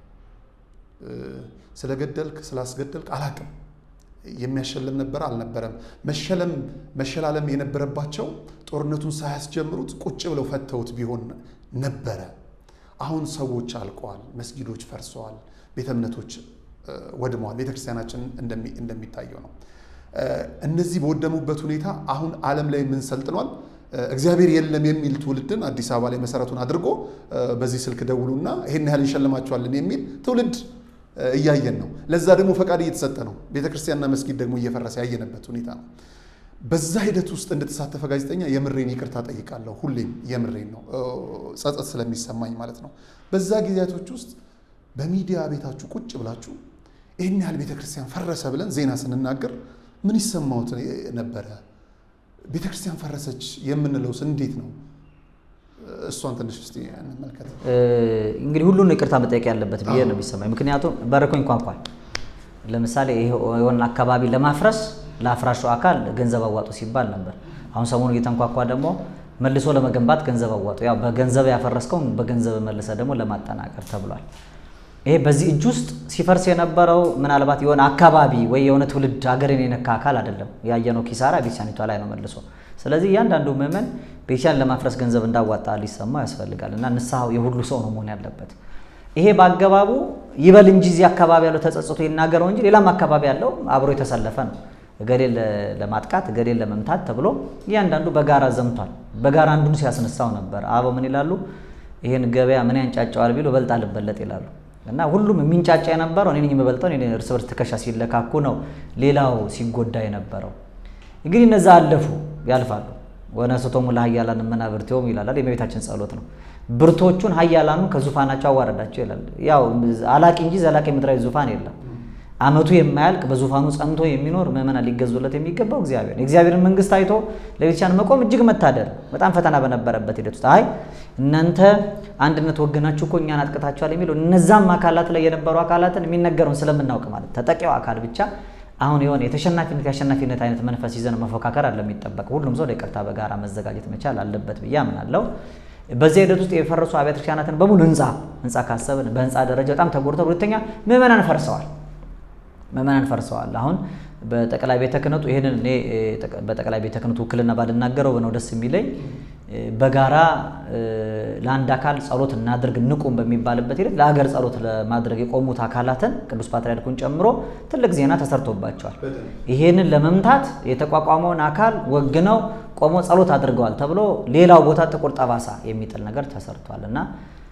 B: ስለገደልክ ስላስገደልክ አላቅም የሚያሸልም ነበረ አልነበረም። መሸለም መሸላለም የነበረባቸው ጦርነቱን ሳያስጀምሩት ቁጭ ብለው ፈተውት ቢሆን ነበረ። አሁን ሰዎች አልቀዋል፣ መስጊዶች ፈርሰዋል፣ ቤተ እምነቶች ወድመዋል። ቤተክርስቲያናችን እንደሚታየው ነው። እነዚህ በወደሙበት ሁኔታ አሁን ዓለም ላይ ምን ሰልጥኗል? እግዚአብሔር የለም የሚል ትውልድን አዲስ አበባ ላይ መሰረቱን አድርጎ በዚህ ስልክ ደውሉና ይሄን ያህል እንሸልማቸዋለን የሚል ትውልድ እያየን ነው። ለዛ ደግሞ ፈቃድ እየተሰጠ ነው። ቤተክርስቲያንና መስጊድ ደግሞ እየፈረሰ ያየንበት ሁኔታ ነው። በዛ ሂደት ውስጥ እንደተሳተፈ ጋዜጠኛ የምሬን ይቅርታ ጠይቃለሁ። ሁሌም የምሬን ነው፣ ጸጸት ስለሚሰማኝ ማለት ነው። በዛ ጊዜያቶች ውስጥ በሚዲያ ቤታችሁ ቁጭ ብላችሁ ይህን ያህል ቤተክርስቲያን ፈረሰ ብለን ዜና ስንናገር ምን ይሰማዎት ነበረ? ቤተክርስቲያን ፈረሰች የምንለውስ እንዴት ነው? እሷን ትንሽ እስቲ እንመልከት።
A: እንግዲህ ሁሉን ይቅርታ መጠየቅ ያለበት ብዬ ነው የሚሰማኝ። ምክንያቱም በረኮኝ እንኳኳል። ለምሳሌ የሆነ አካባቢ ለማፍረስ ለአፍራሹ አካል ገንዘብ አዋጡ ሲባል ነበር። አሁን ሰሞኑ እየተንኳኳ ደግሞ መልሶ ለመገንባት ገንዘብ አዋጡ። ያው በገንዘብ ያፈረስከውን በገንዘብ መልሰ ደግሞ ለማጠናቀር ተብሏል። ይሄ በዚህ እጅ ውስጥ ሲፈርስ የነበረው ምናልባት የሆነ አካባቢ ወይ የሆነ ትውልድ ሀገርን የነካ አካል አይደለም። ያየነው ኪሳራ ቤተክርስቲያኒቷ ላይ ነው መልሶ። ስለዚህ እያንዳንዱ ምዕመን ቤተክርስቲያን ለማፍረስ ገንዘብ እንዳዋጣ ሊሰማው ያስፈልጋል እና ንስሐው የሁሉ ሰው ነው መሆን ያለበት። ይሄ በአገባቡ ይበል እንጂ እዚህ አካባቢ ያለው ተጸጽቶ ይናገረው እንጂ ሌላም አካባቢ ያለው አብሮ የተሰለፈ ነው። እገሌን ለማጥቃት እገሌን ለመምታት ተብሎ እያንዳንዱ በጋራ ዘምቷል። በጋራ አንዱን ሲያስነሳው ነበር። አበው ምን ይላሉ? ይህን ገበያ ምን ያንጫጫዋል ቢሉ እበልጥ አልበለጥ ይላሉ። እና ሁሉም የሚንጫጫ የነበረው እኔ ነኝ የምበልጠው እኔ እርስ በርስ ትከሻ ሲለካኩ ነው ሌላው ሲጎዳ የነበረው። እንግዲህ እነዛ አለፉ ያልፋሉ። ወነስቶሙ ለኃያላን መናብርቲሆሙ ይላል የእመቤታችን ጸሎት ነው። ብርቶቹን ኃያላኑ ከዙፋናቸው አዋረዳቸው ይላል። ያው አላቂ እንጂ ዘላቂ ምድራዊ ዙፋን የለም። ዓመቱ የማያልቅ በዙፋኑ ጸንቶ የሚኖር ምዕመናን ሊገዙለት የሚገባው እግዚአብሔር ነው። የእግዚአብሔርን መንግስት አይቶ ለቤተክርስቲያን መቆም እጅግ መታደል፣ በጣም ፈተና በነበረበት ሂደት ውስጥ አይ እናንተ አንድነት ወገናችሁ እኮ እኛን አጥቅታችኋል የሚለው እነዛም አካላት ላይ የነበሩ አካላትን የሚነገረውን ስለምናውቅ ማለት ተጠቂው አካል ብቻ አሁን የሆነ የተሸናፊነት የአሸናፊነት አይነት መንፈስ ይዘን መፎካከር አለ የሚጠበቅ ሁሉም ሰው ለይቅርታ በጋራ መዘጋጀት መቻል አለበት ብዬ አምናለሁ። በዚህ ሂደት ውስጥ የፈረሱ አብያተ ክርስቲያናትን በሙሉ ህንፃ ህንፃ ካሰብን በህንፃ ደረጃ በጣም ተጎድተው፣ ሁለተኛ ምዕመናን ፈርሰዋል። ምዕመናን ፈርሰዋል። አሁን በጠቅላይ ቤተ ክህነቱ ይህንን እኔ በጠቅላይ ቤተ ክህነቱ ውክልና ባልናገረው ነው ደስ የሚለኝ። በጋራ ለአንድ አካል ጸሎት እናድርግ እንቁም በሚባልበት ሂደት ለሀገር ጸሎት ለማድረግ የቆሙት አካላትን ቅዱስ ፓትርያርኩን ጨምሮ ትልቅ ዜና ተሰርቶባቸዋል። ይሄንን ለመምታት የተቋቋመውን አካል ወግነው ቆሞ ጸሎት አድርገዋል ተብሎ ሌላው ቦታ ጥቁር ጠባሳ የሚጥል ነገር ተሰርቷል እና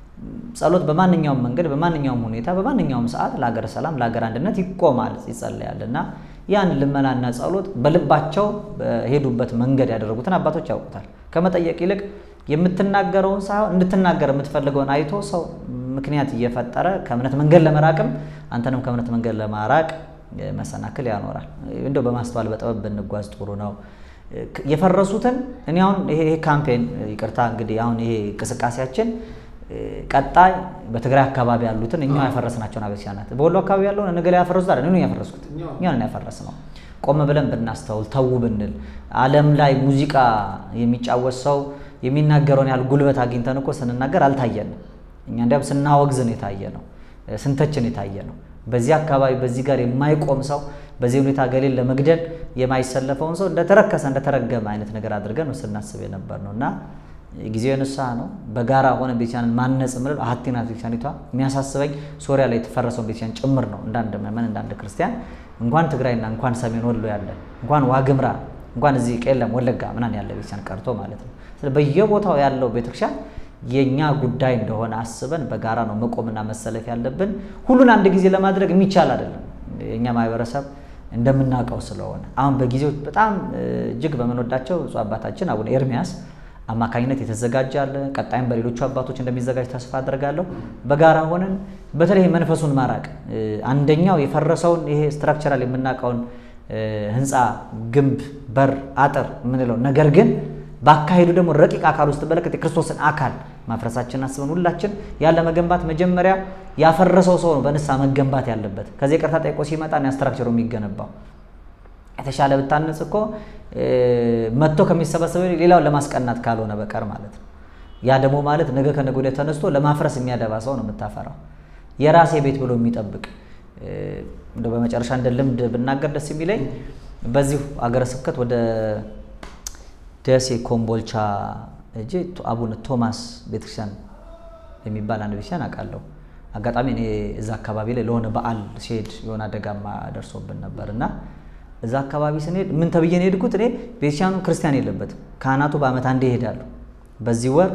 A: ጸሎት በማንኛውም መንገድ በማንኛውም ሁኔታ በማንኛውም ሰዓት ለሀገር ሰላም ለሀገር አንድነት ይቆማል ይጸለያል እና ያን ልመናና ጸሎት በልባቸው በሄዱበት መንገድ ያደረጉትን አባቶች ያውቁታል። ከመጠየቅ ይልቅ የምትናገረውን ሳይሆን እንድትናገር የምትፈልገውን አይቶ ሰው ምክንያት እየፈጠረ ከእምነት መንገድ ለመራቅም አንተንም ከእምነት መንገድ ለማራቅ መሰናክል ያኖራል። እንደው በማስተዋል በጥበብ ብንጓዝ ጥሩ ነው። የፈረሱትን እኔ አሁን ይሄ ካምፔን ይቅርታ እንግዲህ አሁን ይሄ እንቅስቃሴያችን ቀጣይ በትግራይ አካባቢ ያሉትን እኛ ያፈረስናቸውን አብያተ ክርስቲያናት በወሎ አካባቢ ያለውን ነገ ላይ ያፈረሱት አይደል? እኔ ያፈረስኩት እኛ ነን ያፈረስ ነው። ቆም ብለን ብናስተውል ተዉ ብንል ዓለም ላይ ሙዚቃ የሚጫወት ሰው የሚናገረውን ያህል ጉልበት አግኝተን እኮ ስንናገር አልታየንም። እኛ እንዲያውም ስናወግዝን የታየ ነው፣ ስንተችን የታየ ነው። በዚህ አካባቢ በዚህ ጋር የማይቆም ሰው በዚህ ሁኔታ ገሌን ለመግደል የማይሰለፈውን ሰው እንደተረከሰ እንደተረገመ አይነት ነገር አድርገን ነው ስናስብ የነበር ነው እና ጊዜው የንስሐ ነው። በጋራ ሆነ ቤተክርስቲያንን ማነጽ ምል አሀቲ ናት ቤተክርስቲያኒቷ። የሚያሳስበኝ ሶሪያ ላይ የተፈረሰውን ቤተክርስቲያን ጭምር ነው። እንዳንድ ምዕመን እንዳንድ ክርስቲያን እንኳን ትግራይና እንኳን ሰሜን ወሎ ያለ እንኳን ዋግምራ እንኳን እዚህ ቄለም ወለጋ ምናምን ያለ ቤተክርስቲያን ቀርቶ ማለት ነው። ስለዚህ በየቦታው ያለው ቤተክርስቲያን የእኛ ጉዳይ እንደሆነ አስበን በጋራ ነው መቆምና መሰለፍ ያለብን። ሁሉን አንድ ጊዜ ለማድረግ የሚቻል አይደለም። የእኛ ማህበረሰብ እንደምናውቀው ስለሆነ አሁን በጊዜው በጣም እጅግ በምንወዳቸው ብፁዕ አባታችን አቡነ ኤርሚያስ አማካኝነት የተዘጋጀ አለ። ቀጣይም በሌሎቹ አባቶች እንደሚዘጋጅ ተስፋ አድርጋለሁ። በጋራ ሆነን በተለይ መንፈሱን ማራቅ አንደኛው የፈረሰውን ይሄ ስትራክቸራል የምናውቀውን ህንፃ፣ ግንብ፣ በር፣ አጥር የምንለው ነገር ግን በአካሄዱ ደግሞ ረቂቅ አካል ውስጥ በለቀጥ የክርስቶስን አካል ማፍረሳችን አስበን ሁላችን ያለ መገንባት መጀመሪያ ያፈረሰው ሰው ነው በንስሐ መገንባት ያለበት። ከዚህ ይቅርታ ጠይቆ ሲመጣ ስትራክቸሩ የሚገነባው የተሻለ ብታነጽ እኮ መጥቶ ከሚሰበሰበ ሌላውን ለማስቀናት ካልሆነ በቀር ማለት ነው። ያ ደግሞ ማለት ነገ ከነገ ወዲያ ተነስቶ ለማፍረስ የሚያደባ ሰው ነው የምታፈራው። የራሴ ቤት ብሎ የሚጠብቅ እንደ በመጨረሻ እንደ ልምድ ብናገር ደስ የሚለኝ በዚሁ አገረ ስብከት ወደ ደሴ ኮምቦልቻ እጄ አቡነ ቶማስ ቤተክርስቲያን የሚባል አንድ ቤተክርስቲያን አውቃለሁ። አጋጣሚ እኔ እዛ አካባቢ ላይ ለሆነ በዓል ሲሄድ የሆነ አደጋማ ደርሶብን ነበር እና እዛ አካባቢ ስንሄድ ምን ተብዬ ነው የሄድኩት? እኔ ቤተክርስቲያኑ ክርስቲያን የለበትም። ካህናቱ በዓመት አንዴ ይሄዳሉ። በዚህ ወር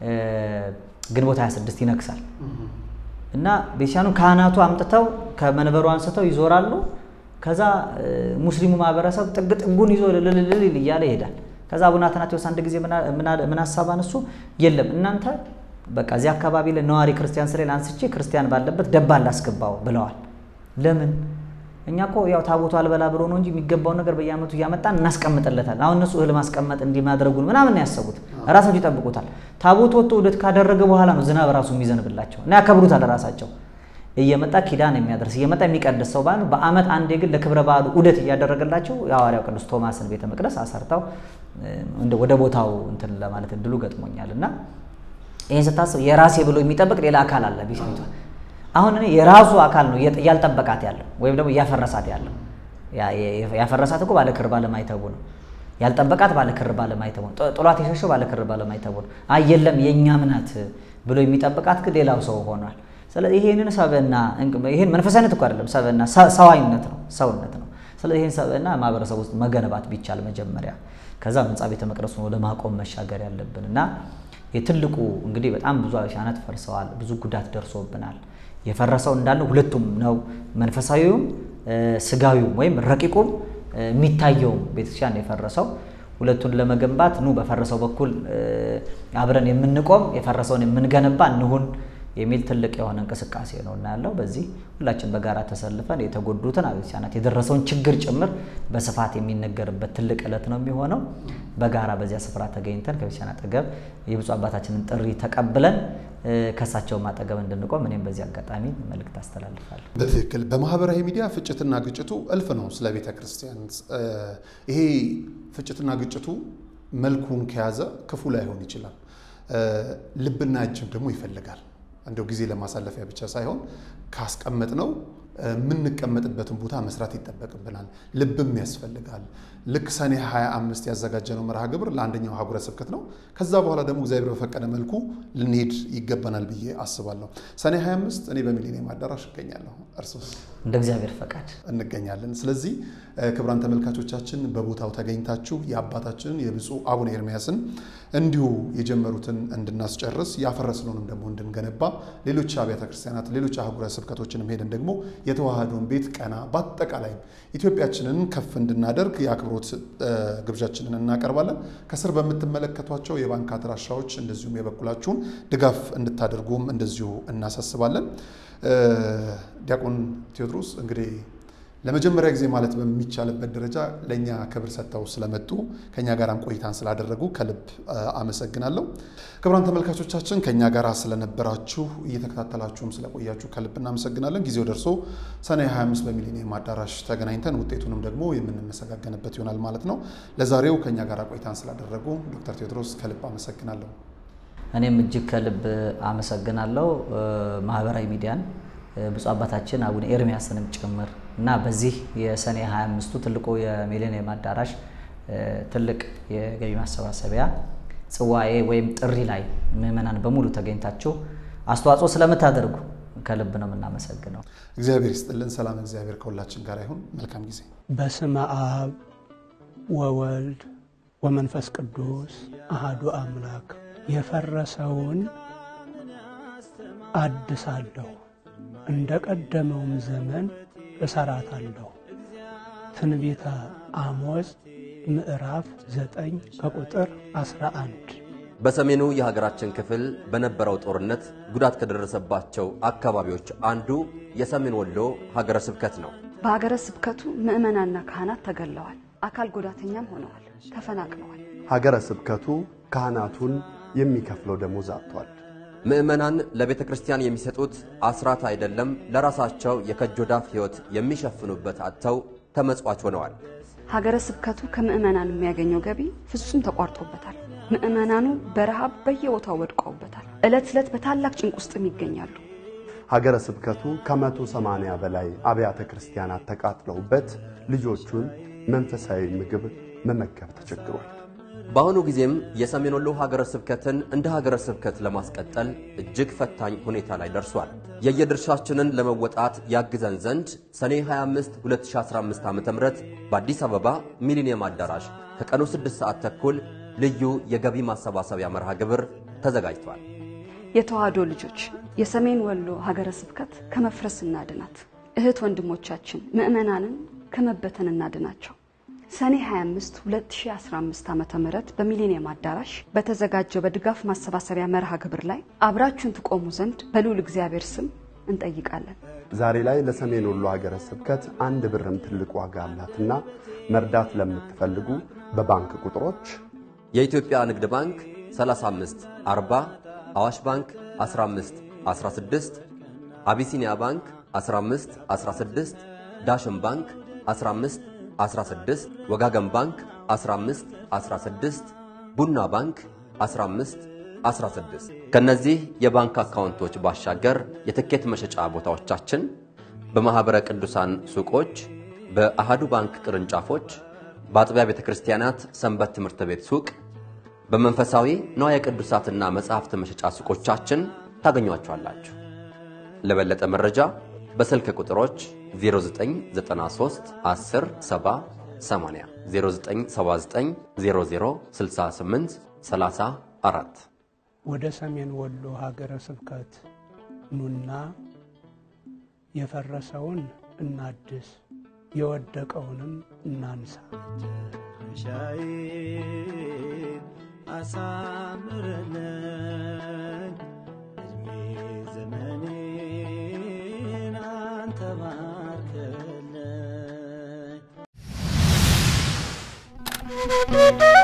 A: ግንቦት 26 ይነግሳል እና ቤተክርስቲያኑ ካህናቱ አምጥተው ከመንበሩ አንስተው ይዞራሉ። ከዛ ሙስሊሙ ማህበረሰብ ጥግ ጥጉን ይዞ ልልልል እያለ ይሄዳል። ከዛ አቡነ አትናቴዎስ አንድ ጊዜ ምን ሀሳብ አነሱ? የለም እናንተ በቃ እዚህ አካባቢ ላይ ነዋሪ ክርስቲያን ስሌል አንስቼ ክርስቲያን ባለበት ደባ ላስገባው ብለዋል። ለምን እኛ እኮ ያው ታቦቱ አልበላ ብሎ ነው እንጂ የሚገባውን ነገር በየዓመቱ እያመጣን እናስቀምጥለታል። አሁን እነሱ እህል ማስቀመጥ እንዲህ ማድረጉን ምናምን ነው ያሰቡት። ራሳቸው ይጠብቁታል። ታቦቱ ወጥቶ ውደት ካደረገ በኋላ ነው ዝናብ ራሱ የሚዘንብላቸው እና ያከብሩታል። ራሳቸው እየመጣ ኪዳን የሚያደርስ እየመጣ የሚቀድስ ሰው ባሉ በዓመት አንዴ ግን ለክብረ በዓሉ ውደት እያደረገላቸው የሐዋርያው ቅዱስ ቶማስን ቤተ መቅደስ አሰርተው ወደ ቦታው እንትን ለማለት እድሉ ገጥሞኛል እና ይህን ስታስብ የራሴ ብሎ የሚጠብቅ ሌላ አካል አለ ቤቷ አሁን እኔ የራሱ አካል ነው እያልጠበቃት ያለው ወይም ደግሞ እያፈረሳት ያለው። ያፈረሳት እኮ ባለክር ባለማይተቡ ነው። ያልጠበቃት ባለክር ባለማይተቡ ነው። ጥሏት የሸሸው ባለክር ባለማይተቡ ነው። አይ የለም የእኛም ናት ብሎ የሚጠብቃት ግን ሌላው ሰው ሆኗል። ስለዚህ ይሄንን ሰብዕና ይሄን መንፈሳዊነት እኮ አይደለም፣ ሰብዕና ሰዋዊነት ነው፣ ሰውነት ነው። ስለዚህ ይሄን ሰብዕና ማህበረሰብ ውስጥ መገነባት ቢቻል መጀመሪያ ከዛ ህንፃ ቤተ መቅደሱ ወደ ማቆም መሻገር ያለብን እና የትልቁ እንግዲህ በጣም ብዙ አብያተ ፈርሰዋል፣ ብዙ ጉዳት ደርሶብናል። የፈረሰው እንዳለ ሁለቱም ነው። መንፈሳዊውም ስጋዊውም ወይም ረቂቁም የሚታየውም ቤተክርስቲያን የፈረሰው ሁለቱን ለመገንባት ኑ በፈረሰው በኩል አብረን የምንቆም የፈረሰውን የምንገነባ እንሁን የሚል ትልቅ የሆነ እንቅስቃሴ ነው እና ያለው በዚህ ሁላችን በጋራ ተሰልፈን የተጎዱትን አብያተ ክርስቲያናት የደረሰውን ችግር ጭምር በስፋት የሚነገርበት ትልቅ ዕለት ነው የሚሆነው። በጋራ በዚያ ስፍራ ተገኝተን ከቤተክርስቲያን አጠገብ የብፁዕ አባታችንን ጥሪ ተቀብለን ከእሳቸውም አጠገብ እንድንቆም እኔም በዚህ አጋጣሚ መልእክት አስተላልፋለሁ።
B: በትክክል በማህበራዊ ሚዲያ ፍጭትና ግጭቱ እልፍ ነው። ስለ ቤተ ክርስቲያን ይሄ ፍጭትና ግጭቱ መልኩን ከያዘ ክፉ ላይሆን ይችላል። ልብና እጅም ደግሞ ይፈልጋል። እንደው ጊዜ ለማሳለፊያ ብቻ ሳይሆን ካስቀመጥ ነው የምንቀመጥበትን ቦታ መስራት ይጠበቅብናል። ልብም ያስፈልጋል። ልክ ሰኔ 25 ያዘጋጀነው መርሃ ግብር ለአንደኛው ሀገረ ስብከት ነው። ከዛ በኋላ ደግሞ እግዚአብሔር በፈቀደ መልኩ ልንሄድ ይገባናል ብዬ አስባለሁ። ሰኔ 25 እኔ በሚሊኒየም አዳራሽ እገኛለሁ። እርሶስ?
A: እንደ እግዚአብሔር ፈቃድ
B: እንገኛለን። ስለዚህ ክቡራን ተመልካቾቻችን በቦታው ተገኝታችሁ የአባታችንን የብፁዕ አቡነ ኤርሚያስን እንዲሁ የጀመሩትን እንድናስጨርስ ያፈረስነውንም ደግሞ እንድንገነባ ሌሎች አብያተ ክርስቲያናት ሌሎች አህጉረ ስብከቶችንም ሄደን ደግሞ የተዋህዶን ቤት ቀና በአጠቃላይ ኢትዮጵያችንን ከፍ እንድናደርግ የአክብሮት ግብዣችንን እናቀርባለን። ከስር በምትመለከቷቸው የባንክ አድራሻዎች እንደዚሁም የበኩላችሁን ድጋፍ እንድታደርጉም እንደዚሁ እናሳስባለን። ዲያቆን ቴዎድሮስ እንግዲህ ለመጀመሪያ ጊዜ ማለት በሚቻልበት ደረጃ ለእኛ ክብር ሰጥተው ስለመጡ ከእኛ ጋራም ቆይታን ስላደረጉ ከልብ አመሰግናለሁ። ክቡራን ተመልካቾቻችን ከእኛ ጋር ስለነበራችሁ እየተከታተላችሁም ስለቆያችሁ ከልብ እናመሰግናለን። ጊዜው ደርሶ ሰኔ 25 በሚሊኒየም አዳራሽ ተገናኝተን ውጤቱንም ደግሞ የምንመሰጋገንበት ይሆናል ማለት ነው። ለዛሬው ከእኛ ጋር ቆይታን ስላደረጉ ዶክተር ቴዎድሮስ ከልብ አመሰግናለሁ።
A: እኔም እጅግ ከልብ አመሰግናለሁ ማህበራዊ ሚዲያን ብፁዕ አባታችን አቡነ ኤርሚያስንም ጭምር እና በዚህ የሰኔ 25ቱ ትልቁ የሚሊኒየም አዳራሽ ትልቅ የገቢ ማሰባሰቢያ ጽዋኤ ወይም ጥሪ ላይ ምዕመናን በሙሉ ተገኝታችሁ አስተዋጽኦ ስለምታደርጉ ከልብ ነው የምናመሰግነው።
B: እግዚአብሔር ይስጥልን። ሰላም እግዚአብሔር ከሁላችን ጋር ይሁን። መልካም ጊዜ።
C: በስመ አብ ወወልድ ወመንፈስ ቅዱስ አሃዱ አምላክ የፈረሰውን አድሳለሁ እንደ ቀደመውም ዘመን እሰራታለሁ። ትንቢተ አሞጽ ምዕራፍ 9 ከቁጥር 11።
D: በሰሜኑ የሀገራችን ክፍል በነበረው ጦርነት ጉዳት ከደረሰባቸው አካባቢዎች አንዱ የሰሜን ወሎ ሀገረ ስብከት ነው።
E: በሀገረ ስብከቱ ምዕመናንና ካህናት ተገለዋል፣ አካል ጉዳተኛም ሆነዋል፣ ተፈናቅለዋል።
F: ሀገረ ስብከቱ ካህናቱን የሚከፍለው ደሞዝ አጥቷል።
D: ምዕመናን ለቤተ ክርስቲያን የሚሰጡት አስራት አይደለም ለራሳቸው የከጆዳፍ ሕይወት የሚሸፍኑበት አጥተው ተመጽዋች ሆነዋል።
E: ሀገረ ስብከቱ ከምዕመናን የሚያገኘው ገቢ ፍጹም ተቋርጦበታል። ምዕመናኑ በረሃብ በየቦታው ወድቀውበታል። ዕለት ዕለት በታላቅ ጭንቅ ውስጥም ይገኛሉ።
F: ሀገረ ስብከቱ ከመቶ ሰማንያ በላይ አብያተ ክርስቲያናት ተቃጥለውበት ልጆቹን መንፈሳዊ ምግብ መመገብ ተቸግሯል።
D: በአሁኑ ጊዜም የሰሜን ወሎ ሀገረ ስብከትን እንደ ሀገረ ስብከት ለማስቀጠል እጅግ ፈታኝ ሁኔታ ላይ ደርሷል። የየድርሻችንን ለመወጣት ያግዘን ዘንድ ሰኔ 25 2015 ዓ.ም በአዲስ አበባ ሚሊኒየም አዳራሽ ከቀኑ 6 ሰዓት ተኩል ልዩ የገቢ ማሰባሰቢያ መርሃ ግብር ተዘጋጅቷል።
E: የተዋህዶ ልጆች የሰሜን ወሎ ሀገረ ስብከት ከመፍረስ እናድናት። እህት ወንድሞቻችን ምዕመናንን ከመበተን እናድናቸው። ሰኔ 25 2015 ዓ ም በሚሊኒየም አዳራሽ በተዘጋጀው በድጋፍ ማሰባሰቢያ መርሃ ግብር ላይ አብራችሁን ትቆሙ ዘንድ በልዑል እግዚአብሔር ስም እንጠይቃለን።
F: ዛሬ ላይ ለሰሜን ወሎ ሀገረ ስብከት አንድ ብርም ትልቅ ዋጋ አላትና መርዳት ለምትፈልጉ በባንክ ቁጥሮች
D: የኢትዮጵያ ንግድ ባንክ 35 40 አዋሽ ባንክ 15 16 አቢሲኒያ ባንክ 15 16 ዳሽን ባንክ 15 16 ወጋገን ባንክ 15 16 ቡና ባንክ 15 16 ከነዚህ የባንክ አካውንቶች ባሻገር የትኬት መሸጫ ቦታዎቻችን በማኅበረ ቅዱሳን ሱቆች፣ በአሃዱ ባንክ ቅርንጫፎች፣ በአጥቢያ ቤተ ክርስቲያናት ሰንበት ትምህርት ቤት ሱቅ፣ በመንፈሳዊ ንዋየ ቅዱሳትና መጻሕፍት መሸጫ ሱቆቻችን ታገኟቸዋላችሁ። ለበለጠ መረጃ በስልክ ቁጥሮች 0993 10 70 80 0979 00 68 34
C: ወደ ሰሜን ወሎ ሀገረ ስብከት ኑና የፈረሰውን እናድስ፣ የወደቀውንም እናንሳ።
G: ሻይን አሳምርልን እድሜ ዘመኔን አንተ ባርክልን።